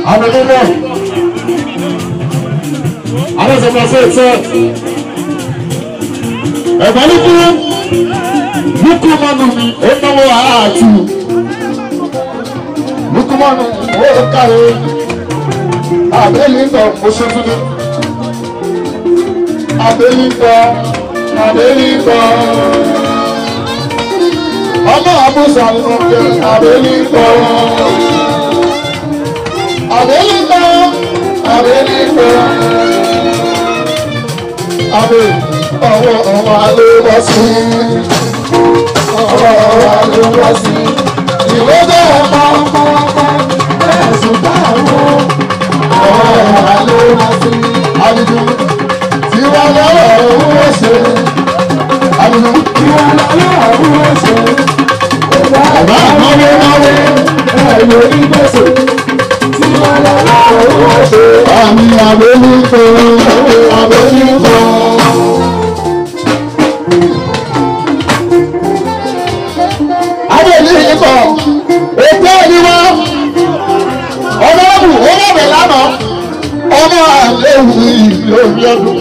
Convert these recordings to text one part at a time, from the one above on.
àbẹ̀lẹ́lẹ̀ alẹ́sọ̀mọ̀ sí ẹ̀tẹ́ ẹ̀gbọ́n ní kú lukú mọ́nu mi ó náwó àátù lukú mọ́nu ó kàwé àbẹ́lẹ́ ń bọ̀ oṣù tuntun àbẹ́lẹ́ ń bọ̀ àbẹ́lẹ́ ń bọ̀ ọmọ àbúṣà ni mo jẹ àbẹ́lẹ́ ń bọ̀ àbẹ́lẹ́ ń bọ̀ àbẹ́lẹ́ ń bọ̀ àbẹ́ ọwọ́ ọwọ́ alẹ́ wá sí ọwọ́ ọwọ́ alẹ́ wá sí ìwé bẹ́ẹ̀ pọ́npọ́npọ́ ẹ̀sùn táwọn ọwọ́ ọwọ́ alẹ́ wá sí àdìjú tí wọ́n lọ́wọ́ owó ṣe àdìjú tí wọ́n lọ́wọ́ owó ṣe bàbá àmọ́wé náwó ẹ̀yọ ìgbésẹ̀ tí wọ́n lọ́wọ́ owó ṣe àmì àbẹ́líkọ àbẹ́líkọ. àbẹ́líkọ ètò ìdíwọ́ ọmọ ọ̀bù ọmọ ọ̀bẹ̀ lánàá ọmọ àléwu ìlú omi ọdún.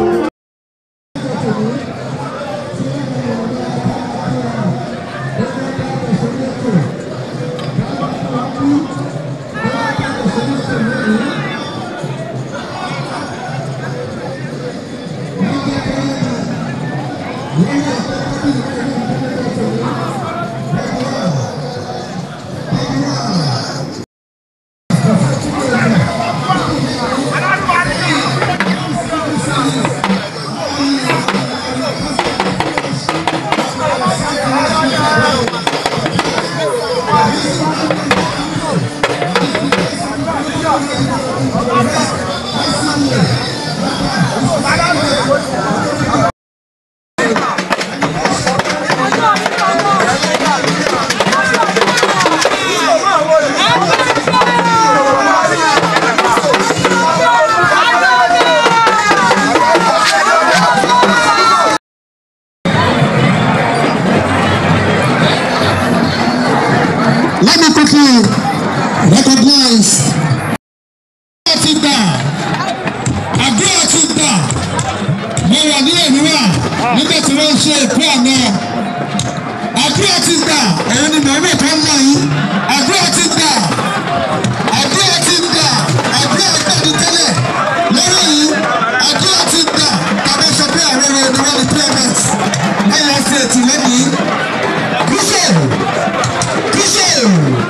Let me quickly recognize. Àti gbà, àdúrà ti gbà, mo wà ní ènìyàn nígbà tí wọ́n ń ṣe ìpín àná. Àdúrà ti gbà, ẹ̀yin ni mọ̀ọ́mọ̀ tó ń lọ yìí. Àdúrà ti gbà, àdúrà ti gbà, àdúrà gbà ní tẹ́lẹ̀. Lórí yìí, àdúrà ti gbà, tàbí sọ pé àwọn ẹ̀rọ ni wọ́n ní PMS. Ẹ̀yà ṣe ètì lẹ́yìn. Bíṣẹ̀ bíṣẹ̀.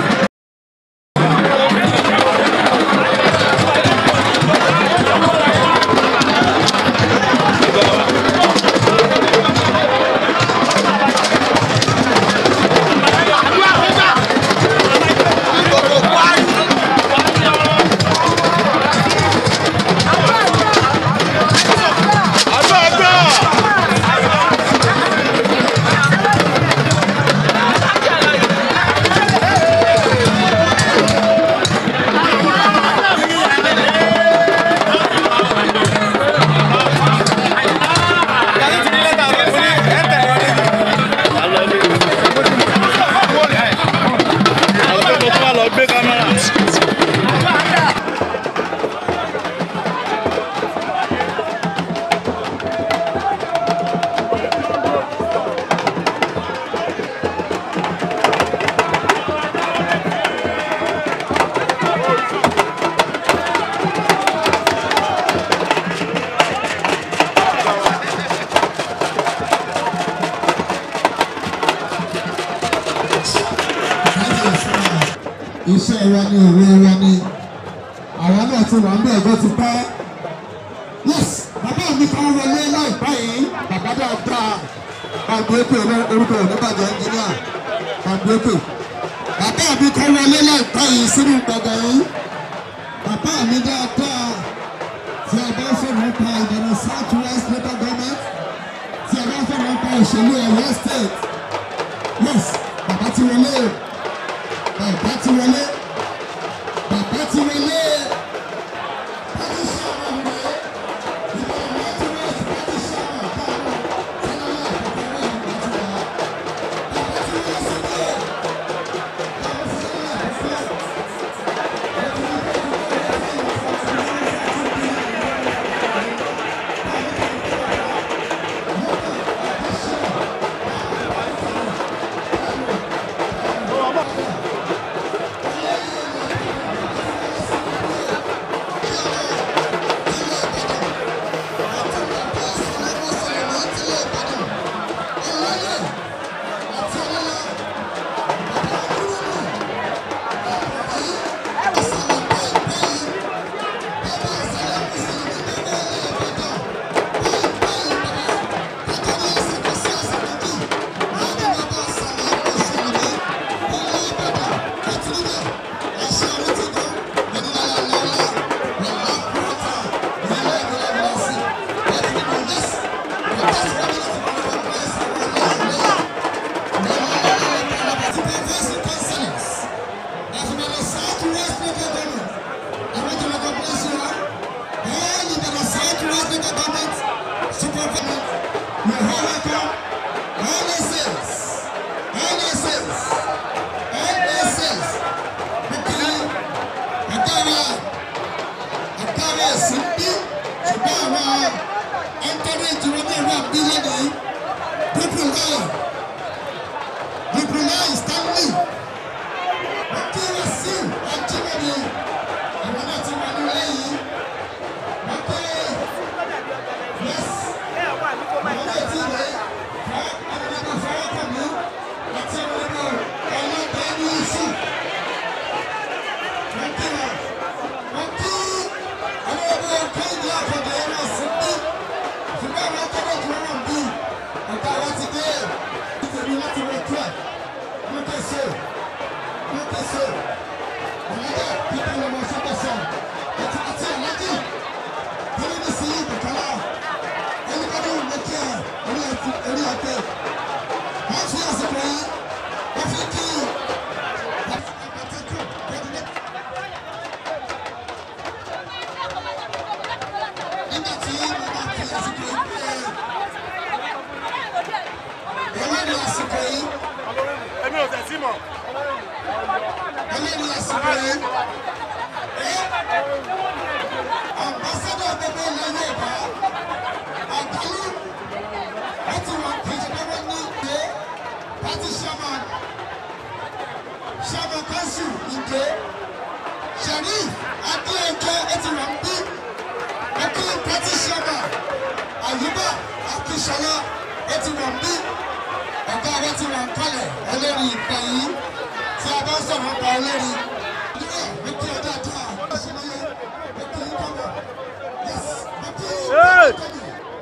iṣẹ́ wa ni òwe wa ni àwa náà ti wà ń bẹ̀ ẹ̀gọ́ ti pẹ́. yes bàbá mi kan wọlé láìpẹ́ yìí bàbá dáadáa kàgbéèpè orúkọ oníbàjẹ́ ẹnjìníà kàgbéèpè. bàbá mi kan wọlé láìpẹ́ yìí sínú gbọ̀ngàn yìí bàbá mi dáadáa tí a bá fẹ́ mọ́ pa ìdáná south west local government tí a bá fẹ́ mọ́ pa òṣèlú ọ̀yọ́ state yes bàbá ti wọlé o bàbá ti wọlé bàbá ti wọlé pàtí sábà wọlé ìgbà ọmọ tí wọ́n ti pàtí sábà káàmù sálálà àkọ́kọ́ wẹ̀ nígbà tí wọ́n bàbá ti wọlé sílẹ̀ káàmù sálálà àkọ́kọ́ wọ́n ti wọlé sílẹ̀. USA ọ̀làjà pípẹ́ lọ́mọ sọ́kọ̀sọ̀ àti àti ọ̀làjì tẹ́lẹ̀ ní sí ìbùkọ́lá ẹnìkan ní ìmọ̀kí ẹ̀ orí ẹ̀tì orí ẹ̀tẹ̀ wọ́n fi àsìkò yìí wọ́n fi kí àtẹ̀kù kọ́dúnlẹ̀. nígbà tí mo bá fi àsìkò yìí pé ẹlẹ́ni àsìkò yìí èmi ò tẹ̀sí mọ̀. ẹlẹ́ni àsìkò yìí ambassadọ gbogbo ilẹ̀ Yorùbá àgbáyé wọ́n ti wà kejìlélọ́wọ́ ní ìgbé party chairman chairman council ìgbé Sharif Adéyẹkẹ ẹ ti wà ń bí ẹkí party chairman Àyùbá Akínsọlá ẹ ti wà ń bí ọ̀gá rẹ ti wà ń kalẹ̀ ẹlẹ́rìí ìgbà yìí tí a bá sọ̀rọ̀ nípa ẹlẹ́rìí. Nígbà wípé ọjà tó a ṣẹlẹ̀ wípé yín kọ́mọ̀ yes wípé yín Hey! kọ́mọ̀.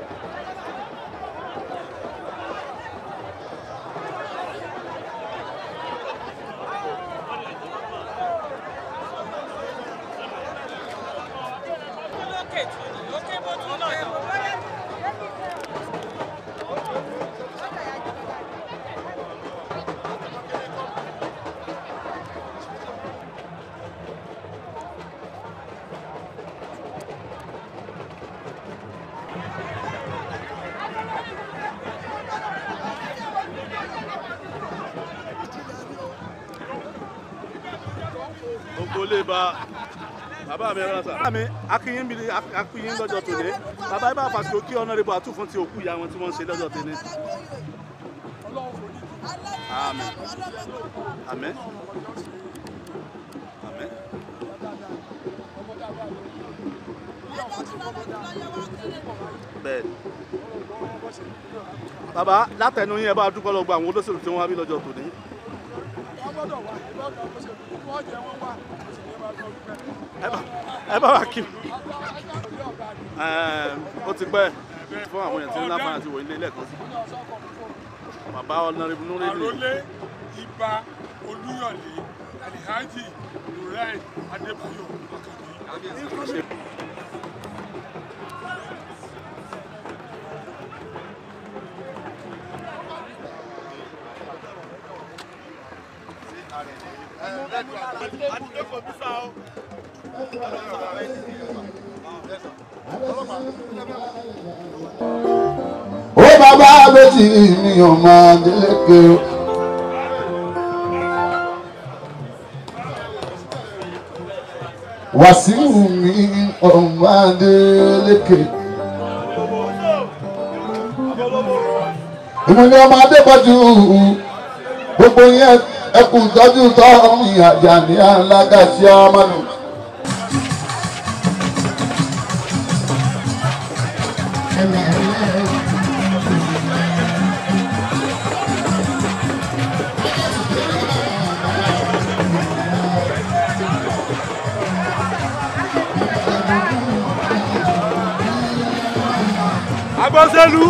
gbogbo lè ba bàbá mi rán sa. bàbá mi akínyín mi akínyín lọ́jọ́ tòní bàbá yìí bá fàṣẹ kí ọ̀nàrẹ́bù àtúfún ti òkú ìyá wọn tí wọ́n ń ṣe lọ́jọ́ tòní. Àmín. Àmín. Àmín. bẹ́ẹ̀ bàbá látẹnu yín ẹ bá dúpọ́ lọ gba àwọn olóṣèlú tí wọ́n wá bí lọ́jọ́ tòní. ẹ bá ẹ bá wà kí Ẹm, ó ti pẹ́ fún àwọn èèyàn tí ń láǹfààní àti wòye ilé ẹ̀kọ́ sí bàbá ọ̀nàrẹ́bù núrẹ́lì àròlé ibà olúyọ̀lé alihaji nurain adébáyọ̀ akànbí. ó bàbá méjì mi ò máa délékè o. wàsíù mi ò máa délékè. ìmùlẹ̀ ọmọ adébọ̀jú gbogbo yẹn ẹkùn tọ́jú tọ́ ìyàjà ní alágàsí ọmọlù. agbọ́sẹ́lú.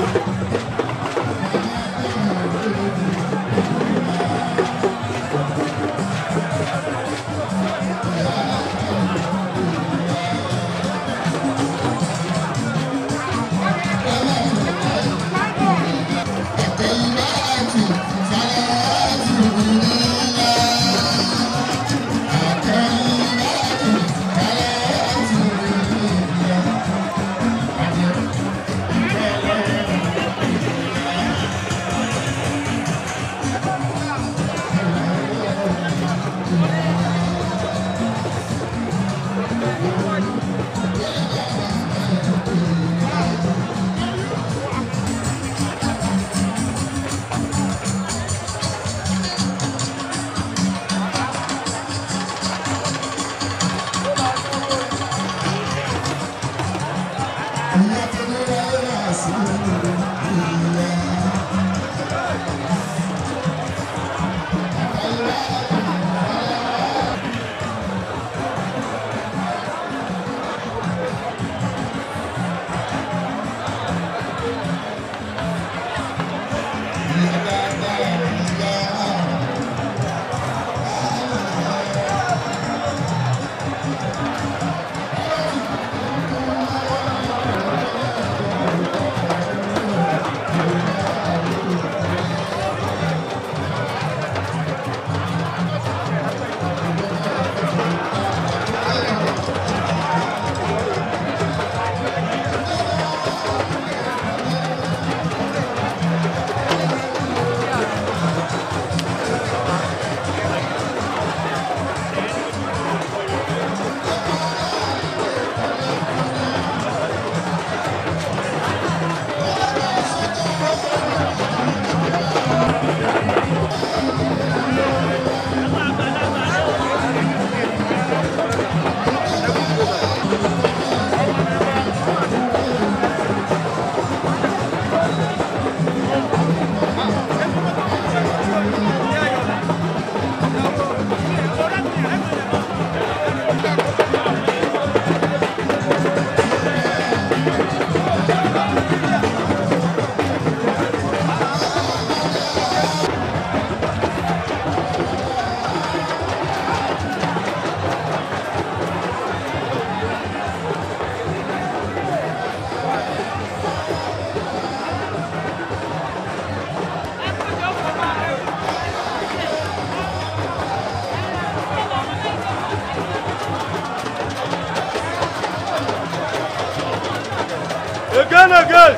Again, again.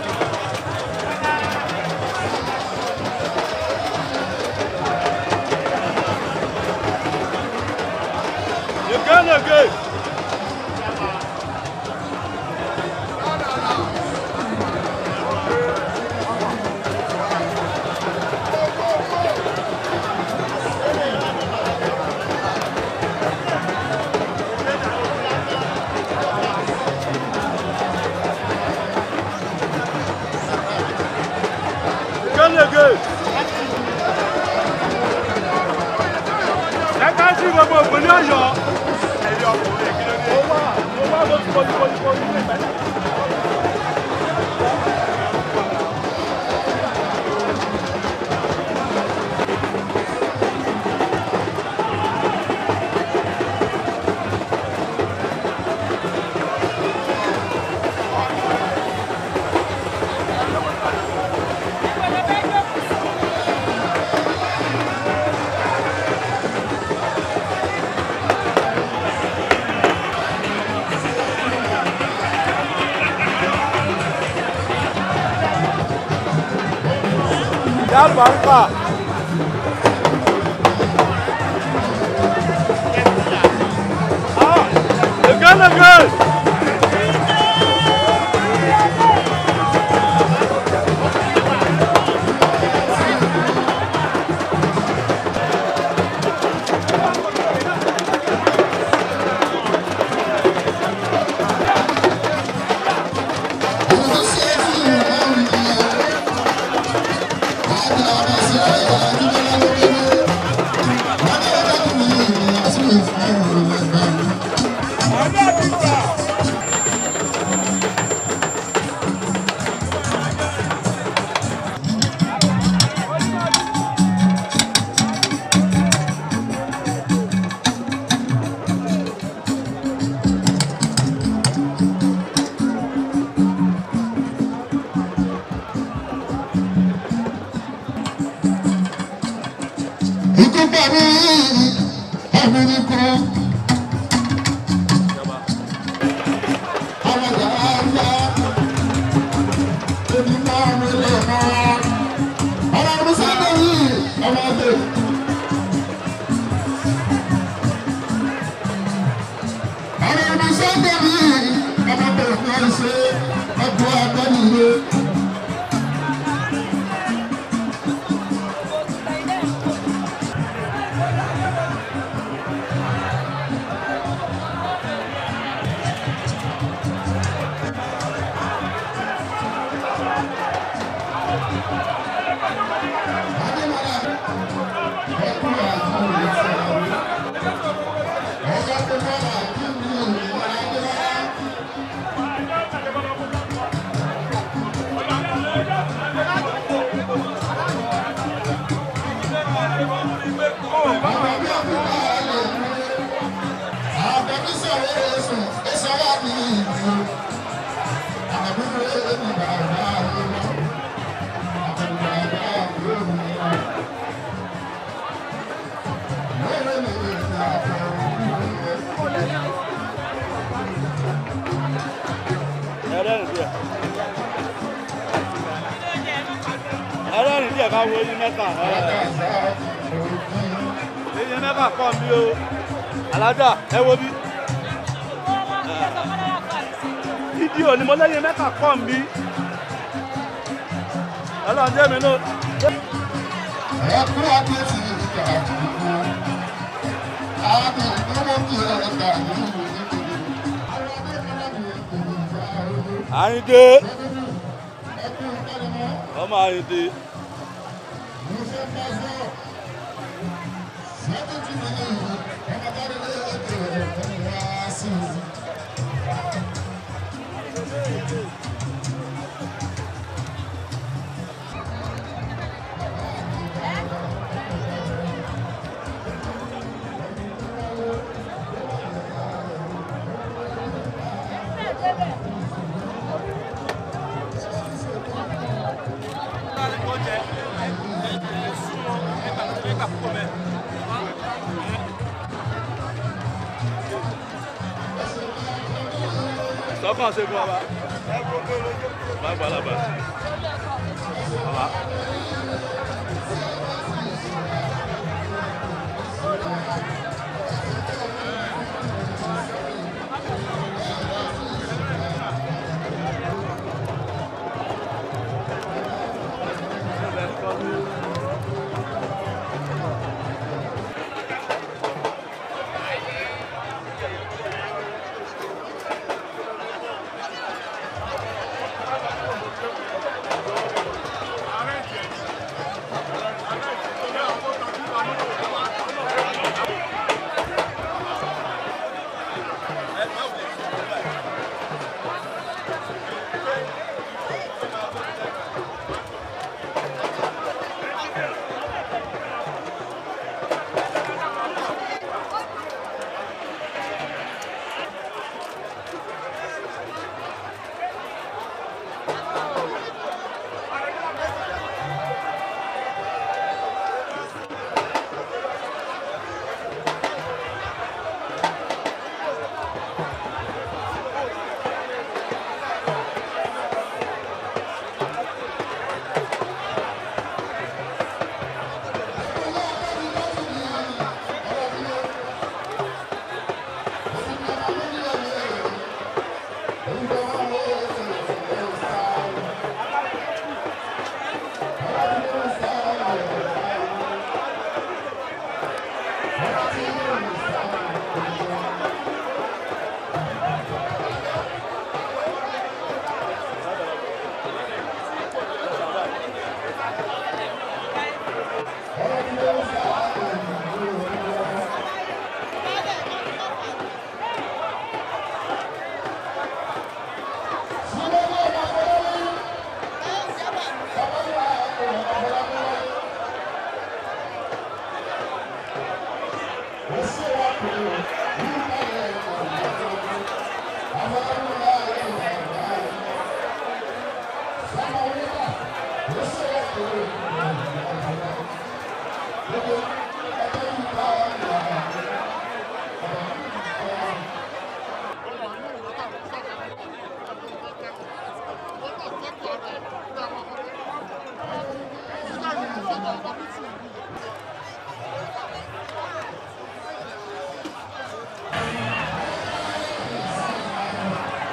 Again, again. Again, again. Ẹ ká sí gbogbo ìpínlẹ̀ Ọ̀yọ́. Ẹ̀rí ọkùnrin kí ló dé? Ó wà ó wà lójú kojú kojú kojú ní ìpínlẹ̀. Ìyá àlùbáríkà. Ah, again, again. Ikú pẹ̀lú ẹ̀mí ní kú. Àwọn ọ̀gá ńlá ebi máa ń lè mọ́. Ọmọ ọdún sábẹ́ yìí, ọmọ ọdún. Ọmọ ọdún sábẹ́ yìí, ọmọ ọdún kan ṣe ọdún abẹ́nilé. ẹlẹ́rìn díẹ̀ ẹlẹ́rìn díẹ̀ ká wo eyín mẹ́ta eyín mẹ́ta kọ́ mi o alájà ẹ wo bí fídíò ni mo lẹ́yìn mẹ́ta kọ́ mi ọlọ́run jẹ́ mi náà. Ẹkún adé ti ìgbà gbogbo. Adé ìdúró kí ẹ̀ka ìlú nítorí. Àwọn adé kan ní ìpinnu ìjà ooru. àyíndé Ẹkún ìpẹ́lẹ́mọ́. ọmọ àyíndé Musa Faso. Sẹ́kù tí mi ní ìlú. Ọmọ dáre lé ètò ẹ̀kọ́ wá sí i. sọ́kàn ṣe fún ọba. Bàbá làbà. Bàbá. Thank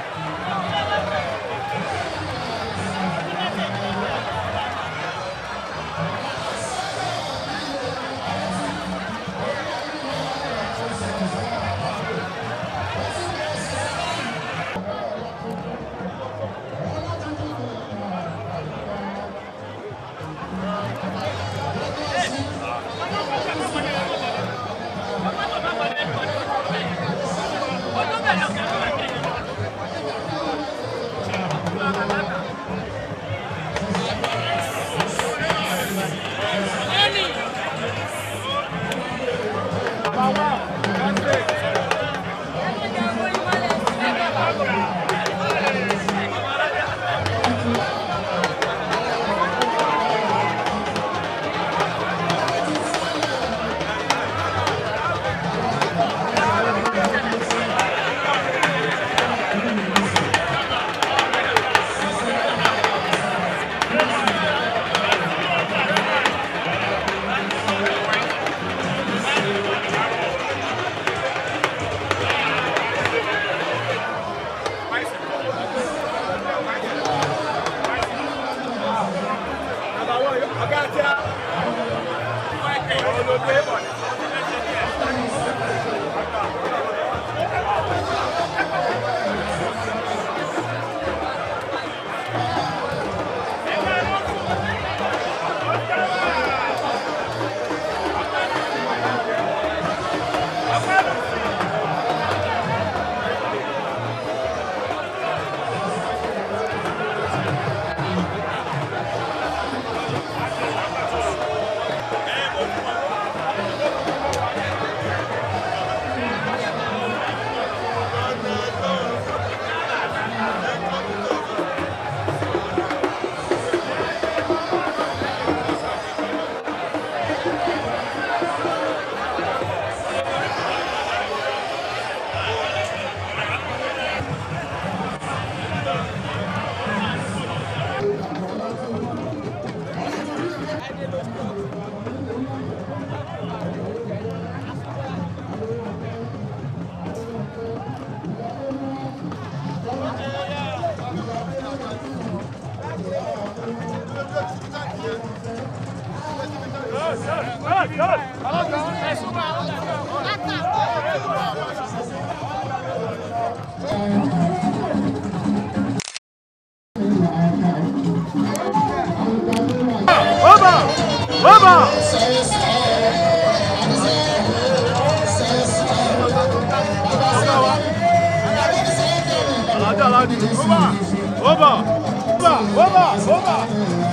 Over. Over. Over. Over.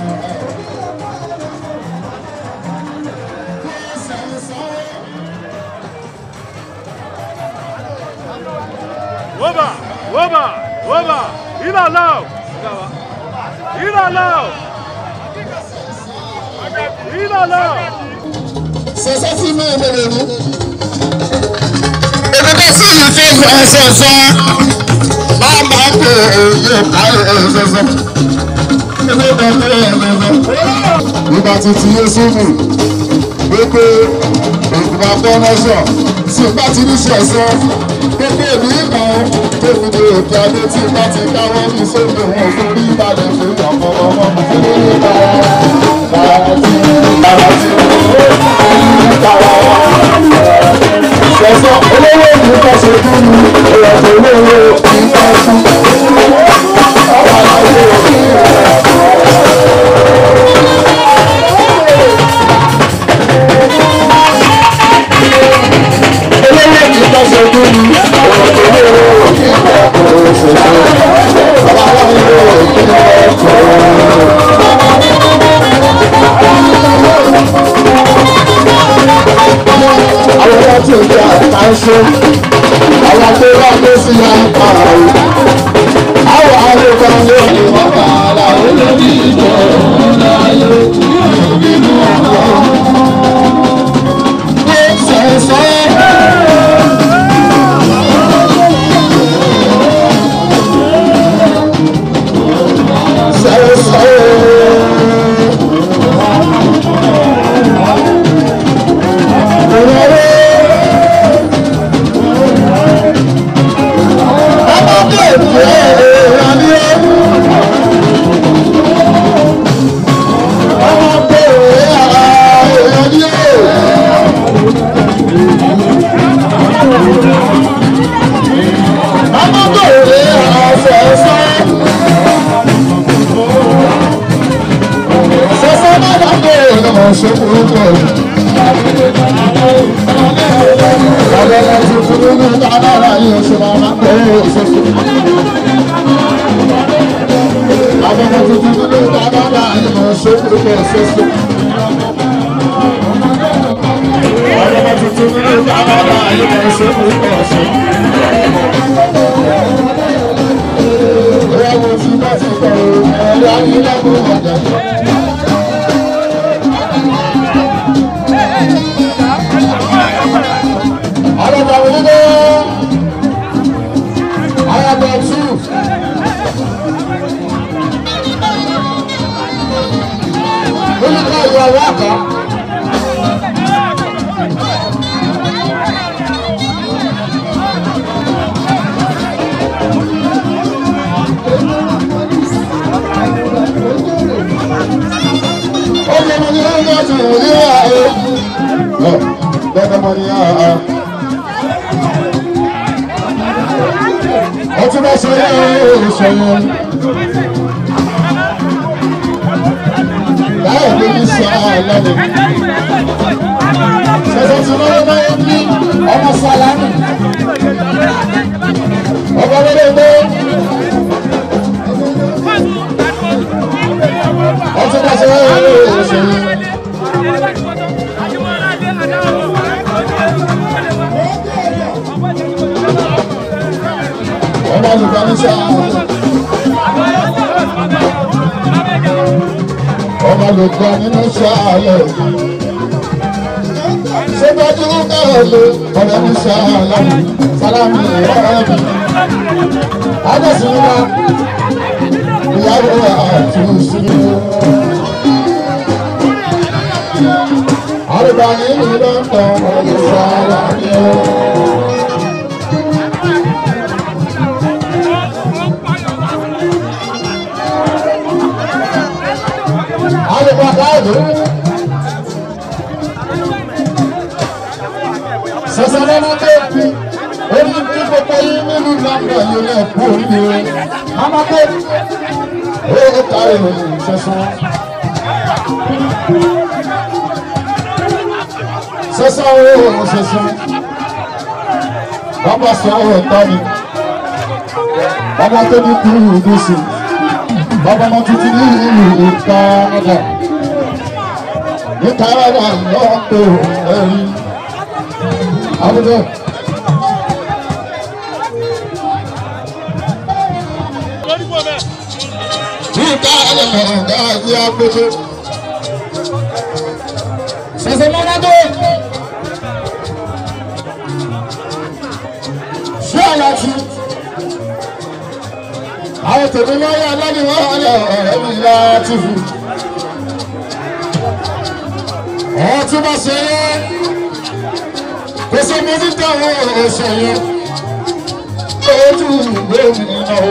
Over. Over. Over. In and out. In and out. In and out. Sọ̀sọ́ sí mi ìbẹ̀rẹ̀ mi. Èmi bá sí ìfẹ́ ìfẹ́ sọ̀sọ́. Máa máa pè é yẹ ká ẹ̀ sọ̀sọ́. Èmi bá pè é sọ̀sọ́. Nígbà tí ti yé sómi, gbogbo ìgbà fọ́nọ́sọ̀ tí bá ti ní sọ̀sọ́. Gbogbo èmi ìgbà tó fi di òkè adé tí bá ti káwọ́ ní sómi wọn fún bí ìbàdàn fún ìjọba ọmọ mi. Bàbá tí bàbá tí Sọ̀sọ̀ olówó ìlú kan ṣe fún mi, ìrọ̀pọ̀ olówó ìfẹ́ fún. Ọba àlàyé òfin rẹ̀. Olówó ìlú kan ṣe fún mi, ìrọ̀pọ̀ olówó ìfẹ́ fún. Ọba àlàyé òfin rẹ̀. àwọn ọmọ tí o jẹ àtàṣe àwọn tó bá gbé sí ya pààrọ̀ àwọn àlùkò ló ní wọn bá ara olórí ìjọ láyé nínú ọkọ. Ó sẹ̀sẹ̀. Ọtí bá ṣe yẹ ìṣẹ̀yẹ. Láyé ló ní sọ àlọ́lẹ̀. Ṣẹ̀ṣẹ̀ tí wọ́n máa ń bí ọmọ Sàlámì. Ọba lórí ẹgbẹ́. Ọtí bá ṣe yẹ ìṣẹ̀yẹ. Ọba olùkọ́ ní sọ àlọ́. Ọba olùkọ́ nínú sọ àlọ́. Ṣébájú náà ló ọ̀rẹ́ ní sọ àlọ́. Sálámì ọ̀rẹ́ mi. Adẹ́sìn wa ìyàwó àtúnṣe. Àrùbá nínú lọ́tọ̀ ọ̀rẹ́ sọ àlọ́. Àrùbá káàdì. Sọ̀sọ̀ lọ́nà kéèkì. Ó ní kí gbogbo yín nínú nàmbà yìí lè kú oríire. Amáké. Ó ó kárí ìròyìn sọ̀sọ̀. Sọ̀sọ̀ ó ó sọ̀sọ̀. Bàbá sọ ó tọ́ mi. ọmọ tó ní kú gúúsù bàbá ọmọ tuntun ní ìlú Canada ní Canada lọ́pọ̀ ẹ̀rí àbúrò. ní Canada ọ̀gá àti agbègbè. ṣẹ̀ṣẹ̀ mọ́nà tó. ṣé àyà ti àwọn tèmi lọ́yà lọ́ni wọ́n ọ̀rẹ́ ọ̀rẹ́ mi láti fún. ọ̀hún tí wọ́n ṣe yẹ kó sọ mo ní dáhùn ọ̀sẹ̀ yẹn ojú ìwé mi náà.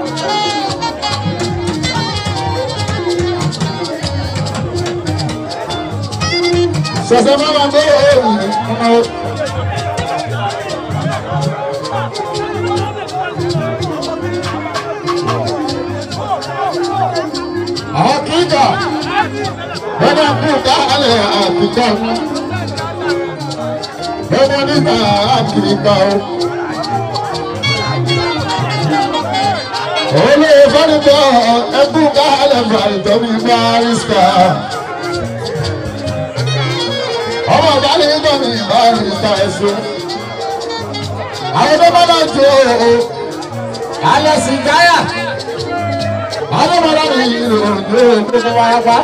ṣẹ̀ṣẹ̀ máa ma gbé òòrùn náà. Àkíkà bẹ́ẹ̀ kú kálẹ̀ àkíkà bẹ́ẹ̀ nígbà àkíkà o. Olè fọ́nìkọ́ ẹkú kálẹ̀ fàìtọ́ mi bárísítà. Ọmọ ìbálẹ̀ ń bọ̀ mi bárísítà ẹ̀sùn. Àwọn tó bá bá jó o. Alẹ́ sì gáyà àwọn ọmọ láti ìlú òjò gbogbo wa pa.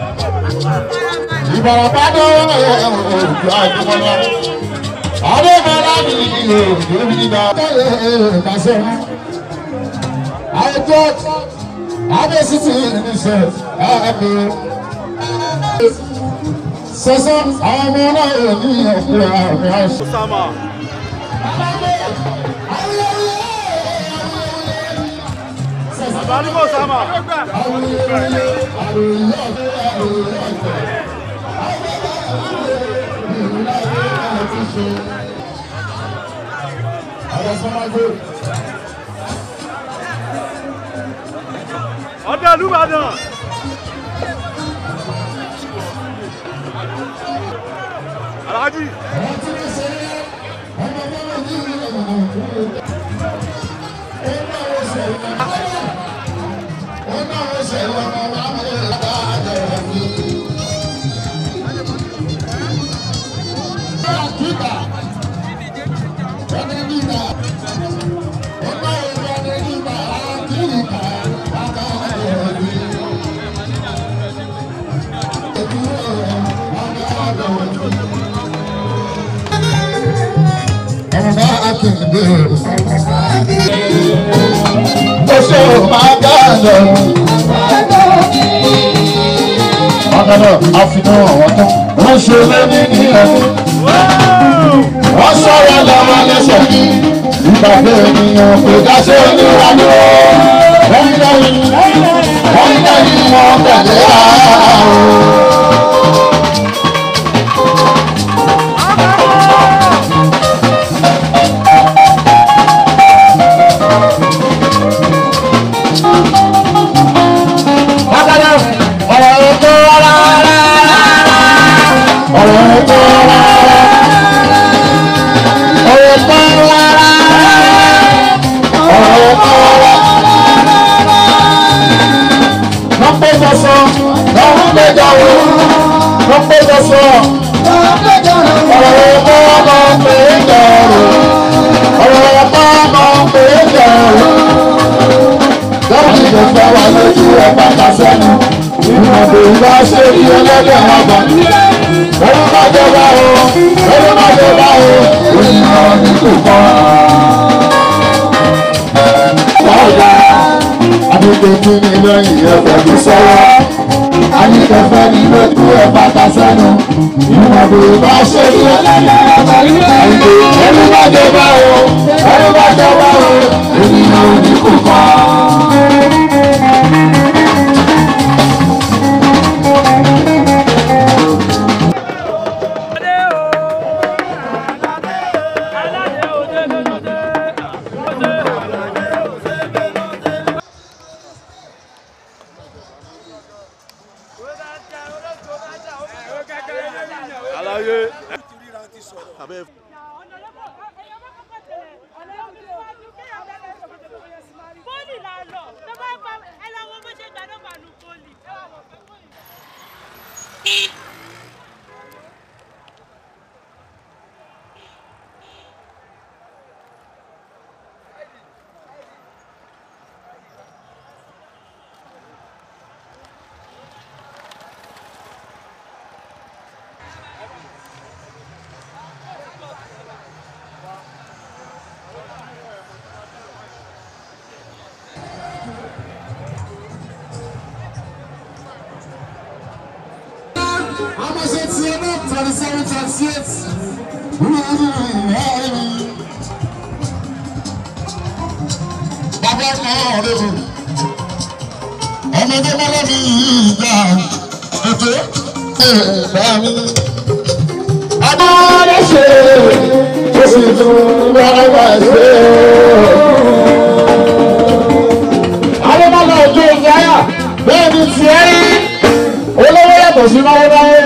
Ìbàràpá tó òjò àjùmọ̀lá. Àwọn ọmọ láti ìlú òjò nígbà káyọ̀ kásẹ̀. Àwọn church, àwọn city níṣẹ́ ààbò. Sọ́sọ́ àwọn ọmọ náà yóò ní ọ̀pọ̀ àmì àṣẹ. Osama. Bàbá ní kò sáma. Ọdẹ Olúbàdàn. Alhaji. Oṣù máa dáàlọ́. Bákanáà, a fi náà àwọn tán. Wọ́n ṣe lẹ́ni ní ẹni. Wọ́n sọ̀rọ̀ lọ́wọ́ lẹ́sẹ̀ ní. Ìgbàgbé ènìyàn kò dáṣẹ́ oníwájú. Wọ́n ń lẹ́yìn. Wọ́n ń lẹ́yìn wọn tẹ̀lé ààrùn. Bákanáà, ọ̀rọ̀ ètò rárá. Ọ̀rọ̀ ètò rárá. Ọ̀rọ̀ ètò rárá. Ọ̀rọ̀ ètò rárá. Wọ́n pé sọ́sọ́, wọ́n pé jọ̀wọ́, wọ́n pé sọ́sọ́. Ọ̀rọ̀ ètò ọmọ pé jọ̀wọ́. Ọ̀rọ̀ ètò ọmọ pé jọ̀wọ́ lọ́wọ́ ní kò fẹ́ wà lójú ẹ̀ bàtà sẹ́nu. Ìmọ̀dé ìwà ṣe bí ẹlẹ́dẹ̀ ọgbà. Lórí má jẹ bá o, lórí má jẹ bá o, ènìyàn ní kò kọ́. Báyọ̀ àdúgbò kí ni lẹ́yìn ẹ̀fẹ̀ mi sọ́wọ́. Àyíkẹ́fẹ́ ní lójú ẹ̀ bàtà sẹ́nu. Ìmọ̀dé ìwà ṣe bí ẹlẹ́dẹ̀ ọgbà. Lórí má jẹ bá o, lórí má jẹ bá o, ènìyàn ní kò kọ́. Àlàyé. Abẹ́ Bó àmọ́ ṣe tiẹ̀ náà twenty seven twenty eight. Bàbá náà rẹ̀ o. Ọmọdé mọ́lá mi yìí gbà ètò ìgbà mi. Adé ṣe ó sì tún bára wá ṣe Adébálá òjò ìyáyà bẹ́ẹ̀ ni tiẹ̀ rí olówó yàtọ̀ sí náwó náwó.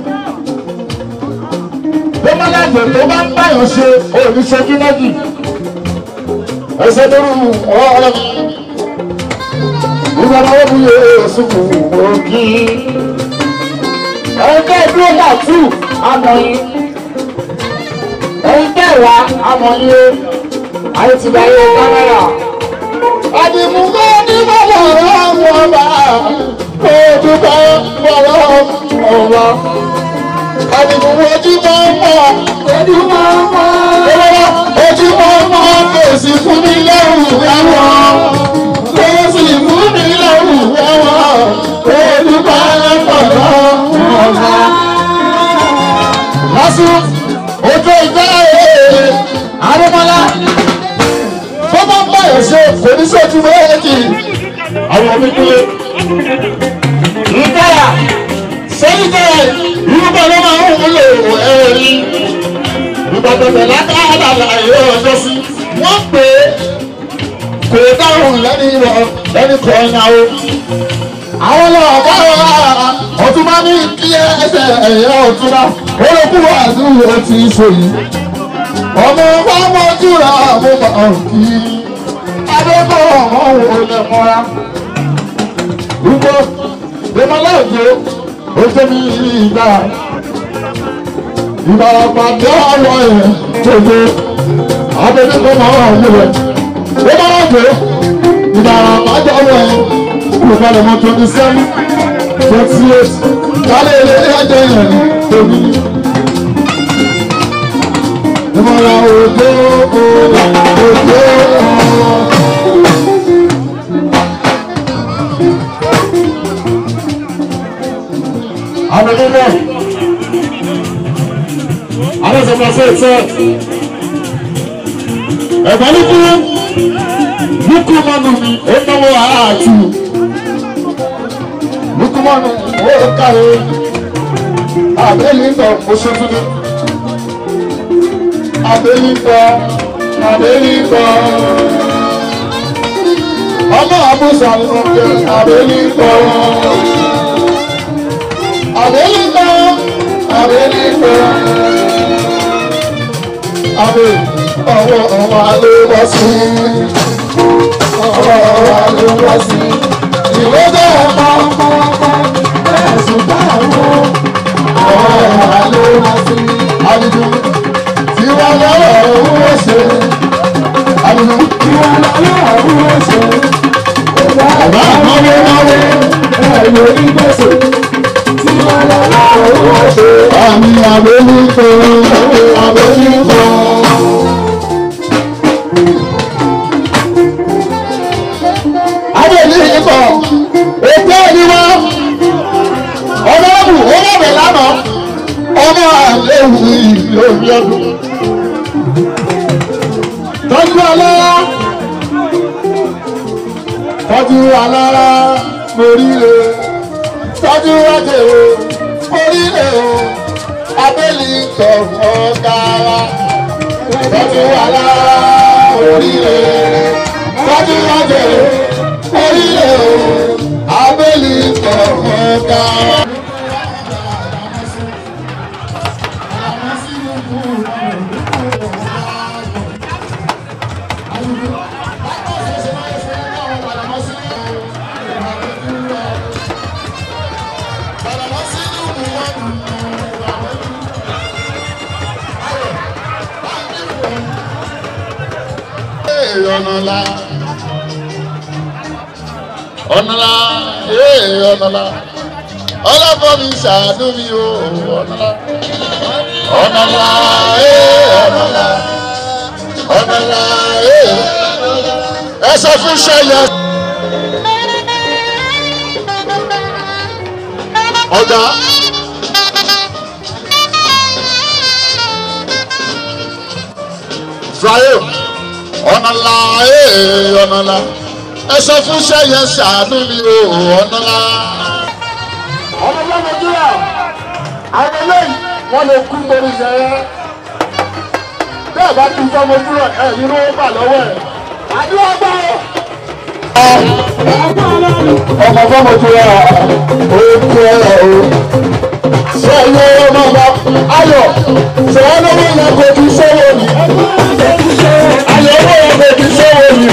Bọ́mọlá àgbẹ̀ tó bá ń báyọ̀ ṣe òní ṣojú méjì. Ẹsẹ̀ tó rú ọ̀rọ̀ mi. Ìgbà náà wọ́n yẹ èsùnkù òkì. Ẹ̀yin tẹ́ dúró dàtú amọ̀yìn. Ẹ̀yin tẹ́ wá amọ̀yìn o. Ayé ti dáyé kámẹ́rà. Àdìmúgbó ní bàbá ọ̀rọ̀ ọba. Kó o dúpẹ́ bọ̀rọ̀ ọba. Àdìmúgbó ojú máa ń mọ̀. Ojú máa ń mọ̀. Ojú máa ń mọ̀. Kò sí fún mi lẹ́rù ẹ̀wọ̀n. Kò sì fún mi lẹ́rù ẹ̀wọ̀n. Kó o dúpẹ́ bọ̀rọ̀ ọba. Lásù ojú ìgbà èèyàn Adémọ́lá tó bá ń báyọ̀ ṣe kò ní sójú méjì àwọn omi kúlé. Ìgbára sẹ́yìn bẹ́ẹ̀ irúgbà ló máa ń wúlò ẹ̀rí. Ìgbàgbọ́dọ̀ látàdà láyé ọjọ́ sí. Wọ́n pè é kò dáhùn lẹ́ni ìwọ̀ lẹ́ni kan náà o. Àwọn ọlọ́ọ̀gá wa ọtún bá ní kí ẹsẹ̀ ẹ̀yẹ ọtún náà. Ó lè kúrò àdúgbò tí ì sọ yìí ọmọ bá mọ́jú ra mo máa ń kí adébọ̀ ọmọ wo lè mọ́ra. Rúgbó Bímọ́lá òjò ó jẹ́ mi ìgbà ìbàràpà dé ọ̀rọ̀ ẹ̀ gbogbo abẹ́bí kò máa ń wù rẹ̀. Bímọ́lá òjò ìbàràpà jọ wọ̀ ẹ̀ olùkọ́lẹ̀ mọ́ twenty seven twenty eight kálẹ̀ ilé ẹ̀jẹ̀ yẹn tóbi. Ìmọ̀lá òjò òjò. Àbẹ̀lẹ́lẹ̀. Adéṣọ́pọ̀ sí ìtẹ́. Ẹ̀gbọ́n ní kú. Búkú mọ́nu mi, ó náwó àátù. Búkú mọ́nu, ó kàwé. Àbẹ̀lẹ́ ń tọ̀ oṣù tuntun abẹ́líkọ abẹ́líkọ. ọmọ àbúṣà ni mo jẹ abẹ́líkọ. abẹ́líkọ abẹ́líkọ. abẹ́ ọwọ́ ọwọ́ ló wá sí. ọwọ́ ọwọ́ ló wá sí. ìwé bẹ́ẹ̀ pọ́npọ́npọ́ ẹ̀sùn táwọn ọwọ́ ọwọ́ ló wá sí. àdìjú ìwà lọ́wọ́ owó ṣe. Àbùkù ìwà lọ́wọ́ owó ṣe. Bàbá àmọ́wé náwó ẹ̀yọ ìgbésẹ̀. Ìwà lọ́wọ́ owó ṣe. Àmì àbẹ̀líkọ àbẹ̀líkọ. Àbẹ̀líkọ ètò ìdíwọ́ ọlọ́ọ̀bù owó bẹ̀ lánàá ọmọ àléwu ìlú omi ọdún. Tọ́jú alára. Tọ́jú alára moríire. Tọ́jú ajẹ́wò moríire o. Abẹ́lì tọ̀ ọ̀gá wa. Tọ́jú alára moríire. Tọ́jú ajẹ́wò moríire o. Abẹ́lì tọ̀ ọ̀gá wa. ọ̀nàlá ọ̀nàlá ee ọ̀nàlá ọlọ́bọ̀ mi ṣàánú mi o ọ̀nàlá ọ̀nàlá ee ọ̀nàlá ọ̀nàlá ee ẹ sọ fún ṣẹyẹ. ọ̀gá Ibrahim ọ̀nàlá ee ọ̀nàlá ẹ sọ fún sẹ́yẹ ṣàánú mi o ọ̀nàlá. ọmọ ọmọ nàìjíríà àwọn eléyìí wọn lè kú lórí ìṣẹ̀yẹ bẹ́ẹ̀ bá tún fọmọ dúró ẹ̀ nínú ó bà lọ́wọ́ ẹ̀ àdúrà gbà ọ́. ọmọ fọmọ dúró ó kú ẹ o ṣé ilé ọmọ ọba ayọ̀ ṣé wọn lọ́wọ́ yẹn kò tún sọ́wọ́ ni ayọ̀ owó yẹn kò tún sọ́wọ́ ni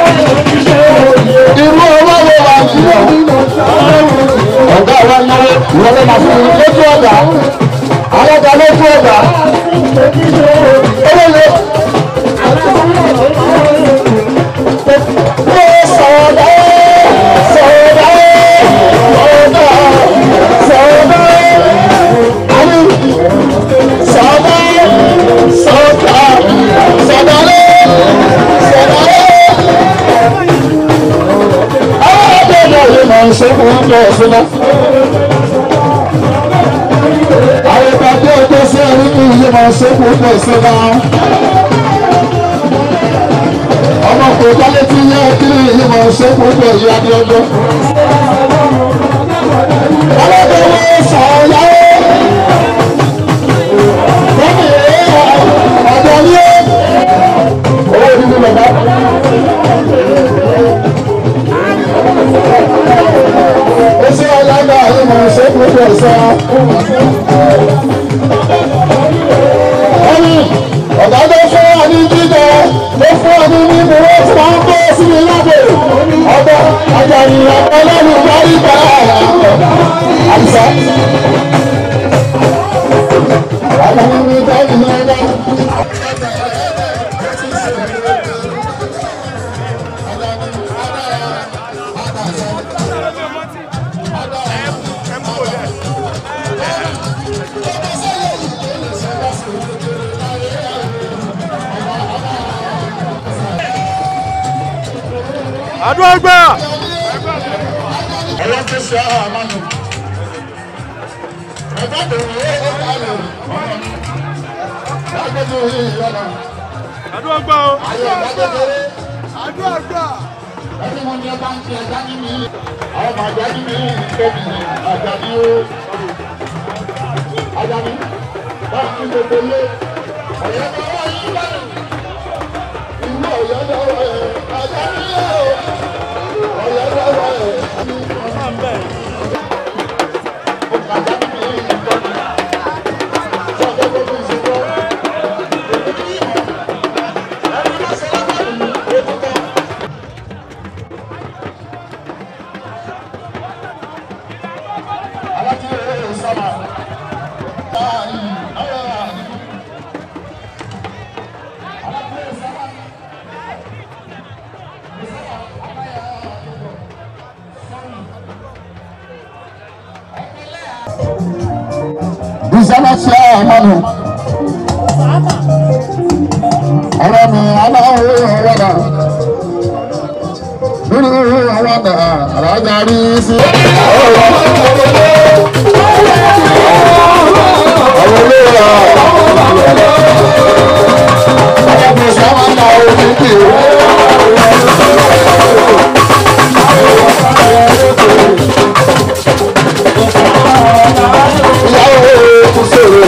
irú ọmọ wo wà sí ọ ọ̀gá wa náwó ìwọlé máa fún mi lójú ọ̀gá alága lójú ọ̀gá owó lè. Ó sọ̀dọ̀ sọ̀dọ̀ sọ̀dọ̀ sọ̀dọ̀ àmì sọ̀dọ̀ sọ̀dọ̀ sọ̀dọ̀ lé sọ̀dọ̀ lé. Àwọn ọ̀dọ́ náà yóò máa ń ṣe fún ọjọ́ ìṣúná. Àwọn ìpàdé ọjọ́ sí ẹni kí iye máa ṣe fún ọjọ́ ìṣúná. Ọmọ kò dálé tí yẹ kí iye máa ṣe fún ọjọ́ ìyá ní ọjọ́. Ọlọ́dọ̀ wo sọ̀rọ̀ Bọ́mì ọ̀dọ́ ní ó. Owó nínú bàbá. Oṣù ọ̀làgbà yìí mọ̀ ṣe púpọ̀ sọ. Bọ́mì ọ̀gá tó fún ọ ní jíjẹ tó fún ọ ní mímu wọ́n tí wọ́n ń bọ́ sí mi lábẹ́. Ọ̀dọ́ àjàyìn ọlọ́run parí bá àìsà. Àwọn ọmọ ìgbà ìlú ẹ̀dá. àdúrà gbà. Ọlọ́run ti ṣe àwọn àmọ́nù. Ẹ̀gbọ́n tó ń wé ọ̀gá rẹ̀ ọ̀nà. Lágbègbè orí ìyọ̀nà. àdúrà gbà o. Ayọ̀ lágbègbè. àdúrà gbà. Ẹni mo ní ẹ bá ń fi ẹja ní mi. Àwọn ọmọ àjà ní mi tóbi àjà ní o. Àjà ní. Bá a fi gbogbo lé. Ọ̀yọ́ bá wà yí lẹ́nu. Ìlú ọ̀yọ́ lọ́wọ́ ẹ̀. Àjà ní o. Ọ̀yọ́ lọ́wọ́ ẹ̀. ọmọ ń bẹ̀. Àjà ní mi tóbi. Sọ́kẹ́ gbogbo ìṣèjọ́. Ẹni máa ṣe lábàá mi. Ó ti tọ́. Bisala ṣe àmọ́nù. Ọ̀rọ̀ mi aláwọ̀ ọ̀rọ̀ nínú àwọn ọ̀nà àrájà rí sí. Ọ̀rọ̀ olóòrà. Ọ̀rọ̀ sábà ń ta omi kì í. Ìyàwó kò sèrè.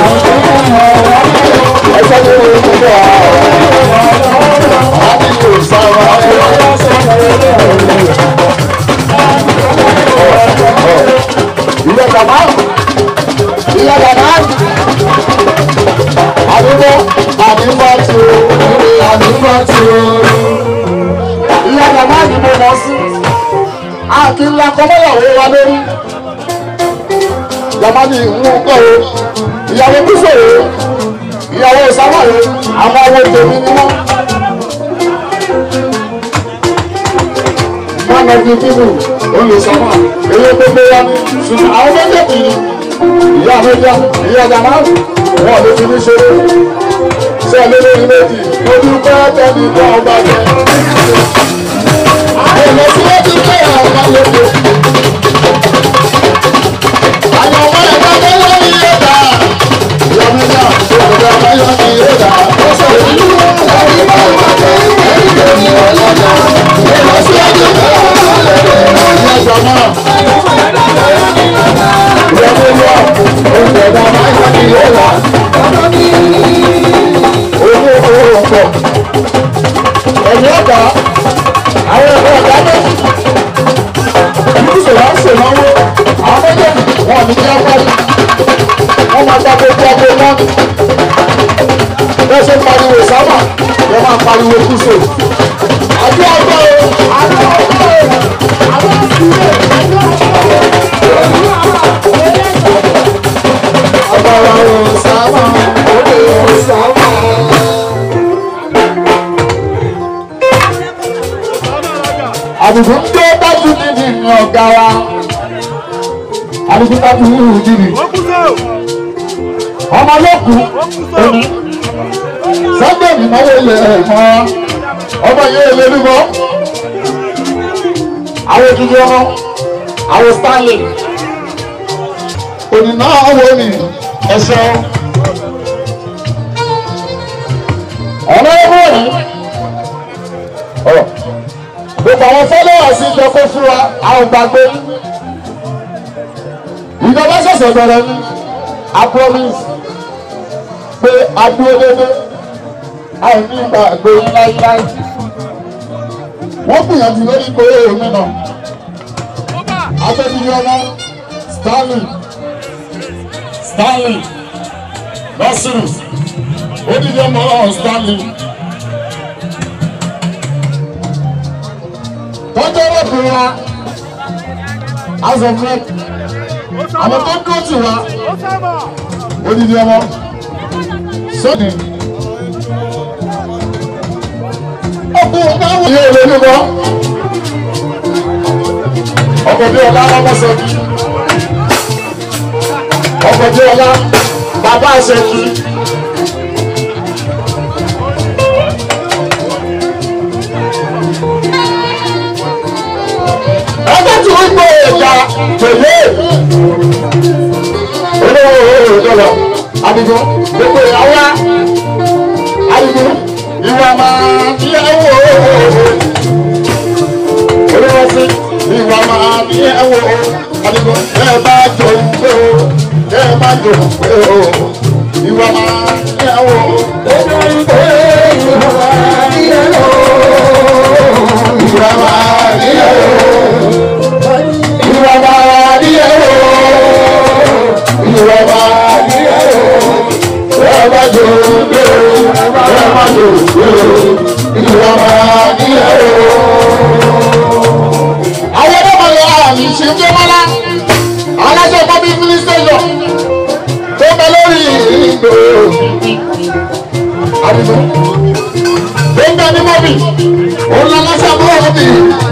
Ẹsẹ̀ ní orí gbogbo àwọn. Àbí yóò sára. Ìyá bàbá. Ìyá bàbá. Àdúgbò àdúgbò tí o. Ìrè àdúgbò tí o. Ìyá bàbá ni mo mọ̀ sí. Àkìlá kọ́mọ́yàwó wa lórí bàbá ní ìwú kọ́ o ìyàwó kúsòrò ìyàwó sáwàrò àwọn ọmọ tèmi ni wọ́n. Mọ́nà bíi bíbù olùsọ́mà èyí gbogbo wa ní ṣùgbọ́n àwọn méjèèjì ìyá méjà ìyá jàmá wọn lè fi ní ṣeré ṣé ẹ lélẹ́yìn méjì mo dúpẹ́ tẹ́lẹ̀ tó ọba jẹ. Èlò tí wọ́n ti gbé àwọn ọmọ lóko. Àwọn ọmọ ẹ̀ka tó wọ́n ní yóò dà. Ìyá méjà tó kọjá ọmọ yóò ní yóò dà. Ó sọ̀rọ̀ nínú ọ̀rọ̀ ìgbà. ẹ̀yìn ọ̀gá àwọn ẹ̀rọ ọ̀gá méjì ìdíje wa ń ṣèlọ́wọ́ àwọn méjèèjì wọn ò ní kí wọ́n parí wọ́n máa gba gbogbo ọgbẹ́ náà bẹ́ẹ̀ ṣe ń pariwo sábà wọ́n máa pariwo kúso àbí ọgbà o àbí ọgbà o àbí ọsùnlé àbí ọgbà o. ọgbàrá o sábà òde o sábà. àbùkù ń gbé dájú nínú ìrìn ọ̀gá wa àbùkù dájú nínú ìdílé ó kú sọ ọmọ lókun ó kú sọ òní sunday ìnáwó ilẹ̀ ẹ̀mọ́ ọmọ yẹn ilé bíbọ́ àwọn òdìdí ọmọ àwọn stanley òní náà wọ ni ẹ̀ṣọ́ ọlọ́wọ́ ni ọ̀rọ̀ gbogbo àwọn followers ìjọ kó fún wa àwọn gbàgbé ìjọba ṣẹ̀ṣẹ̀ bẹ̀rẹ̀ ni i promise pé adúró dédé àìní ìgbà àgbè láíláí wọ́n gbìyànjú lórí pé èmi náà afẹ́bíyí ọmọ stanley stanley nasiru odidi ọmọ náà stanley tọ́jú ọlọ́kùnrin wa as of rep ó àwọn sábà tó dúró tì wá ó sábà odidi ọmọ sóni. ọkùnrin náà wọ ilé ìwé mímọ́ ọkọ̀ bí ọlá ọmọọsẹ kí ọkọ̀ bí ọlá bàbá àṣẹ kí. ẹgbẹ́ tí wọ́n gbé ìjà tèlé olówó dọlọ adigun gbogbo ìyàwó adigun ìwà máa yẹwò olówó sí ìwà máa yẹwò adigun ẹ bá jọ pé o ẹ bá jọ pé o ìwà máa yẹwò. Ìwà máa yẹwò. Ìwà máa yẹwò ìwọ máa ní ẹ̀rọ ẹ má jò gbé ẹ má jò gbé ìwọ máa ní ẹ̀rọ. àwọn ọmọ ìyá mi ṣe ń jẹ́mọ́lá aláṣẹ bọ́bí mínísítẹ́jọ tó bẹ lórí ìgbò àdìgbò tó ń bẹ ní mọ́bì òun lọ́lọ́sẹ̀ mọ́bì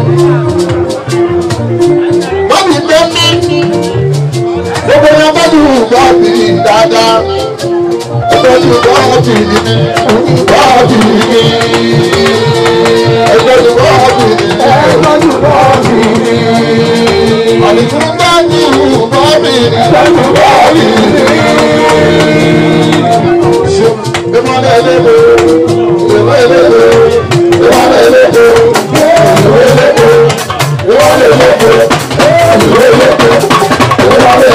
mọ́bì gbé mí gbogbo yẹn bá dùn bọ́ọ̀bì dáadáa ẹgbẹ́jú bọ́ọ̀bì ní bọ́ọ̀bì ní ẹgbẹ́jú bọ́ọ̀bì ní ẹgbẹ́jú bọ́ọ̀bì ní àlìkún bá dùn bọ́ọ̀bì ní ẹgbẹ́jú bọ́ọ̀bì ní. ìmọ̀lẹ̀ ẹlẹ́dẹ̀ ìmọ̀lẹ̀ ẹlẹ́dẹ̀ ìmọ̀lẹ̀ ẹlẹ́dẹ̀ ìmọ̀lẹ̀ ẹlẹ́dẹ̀ ìmọ̀lẹ̀ ẹlẹ́dẹ̀ ìmọ̀lẹ̀ ẹlẹ́dẹ̀.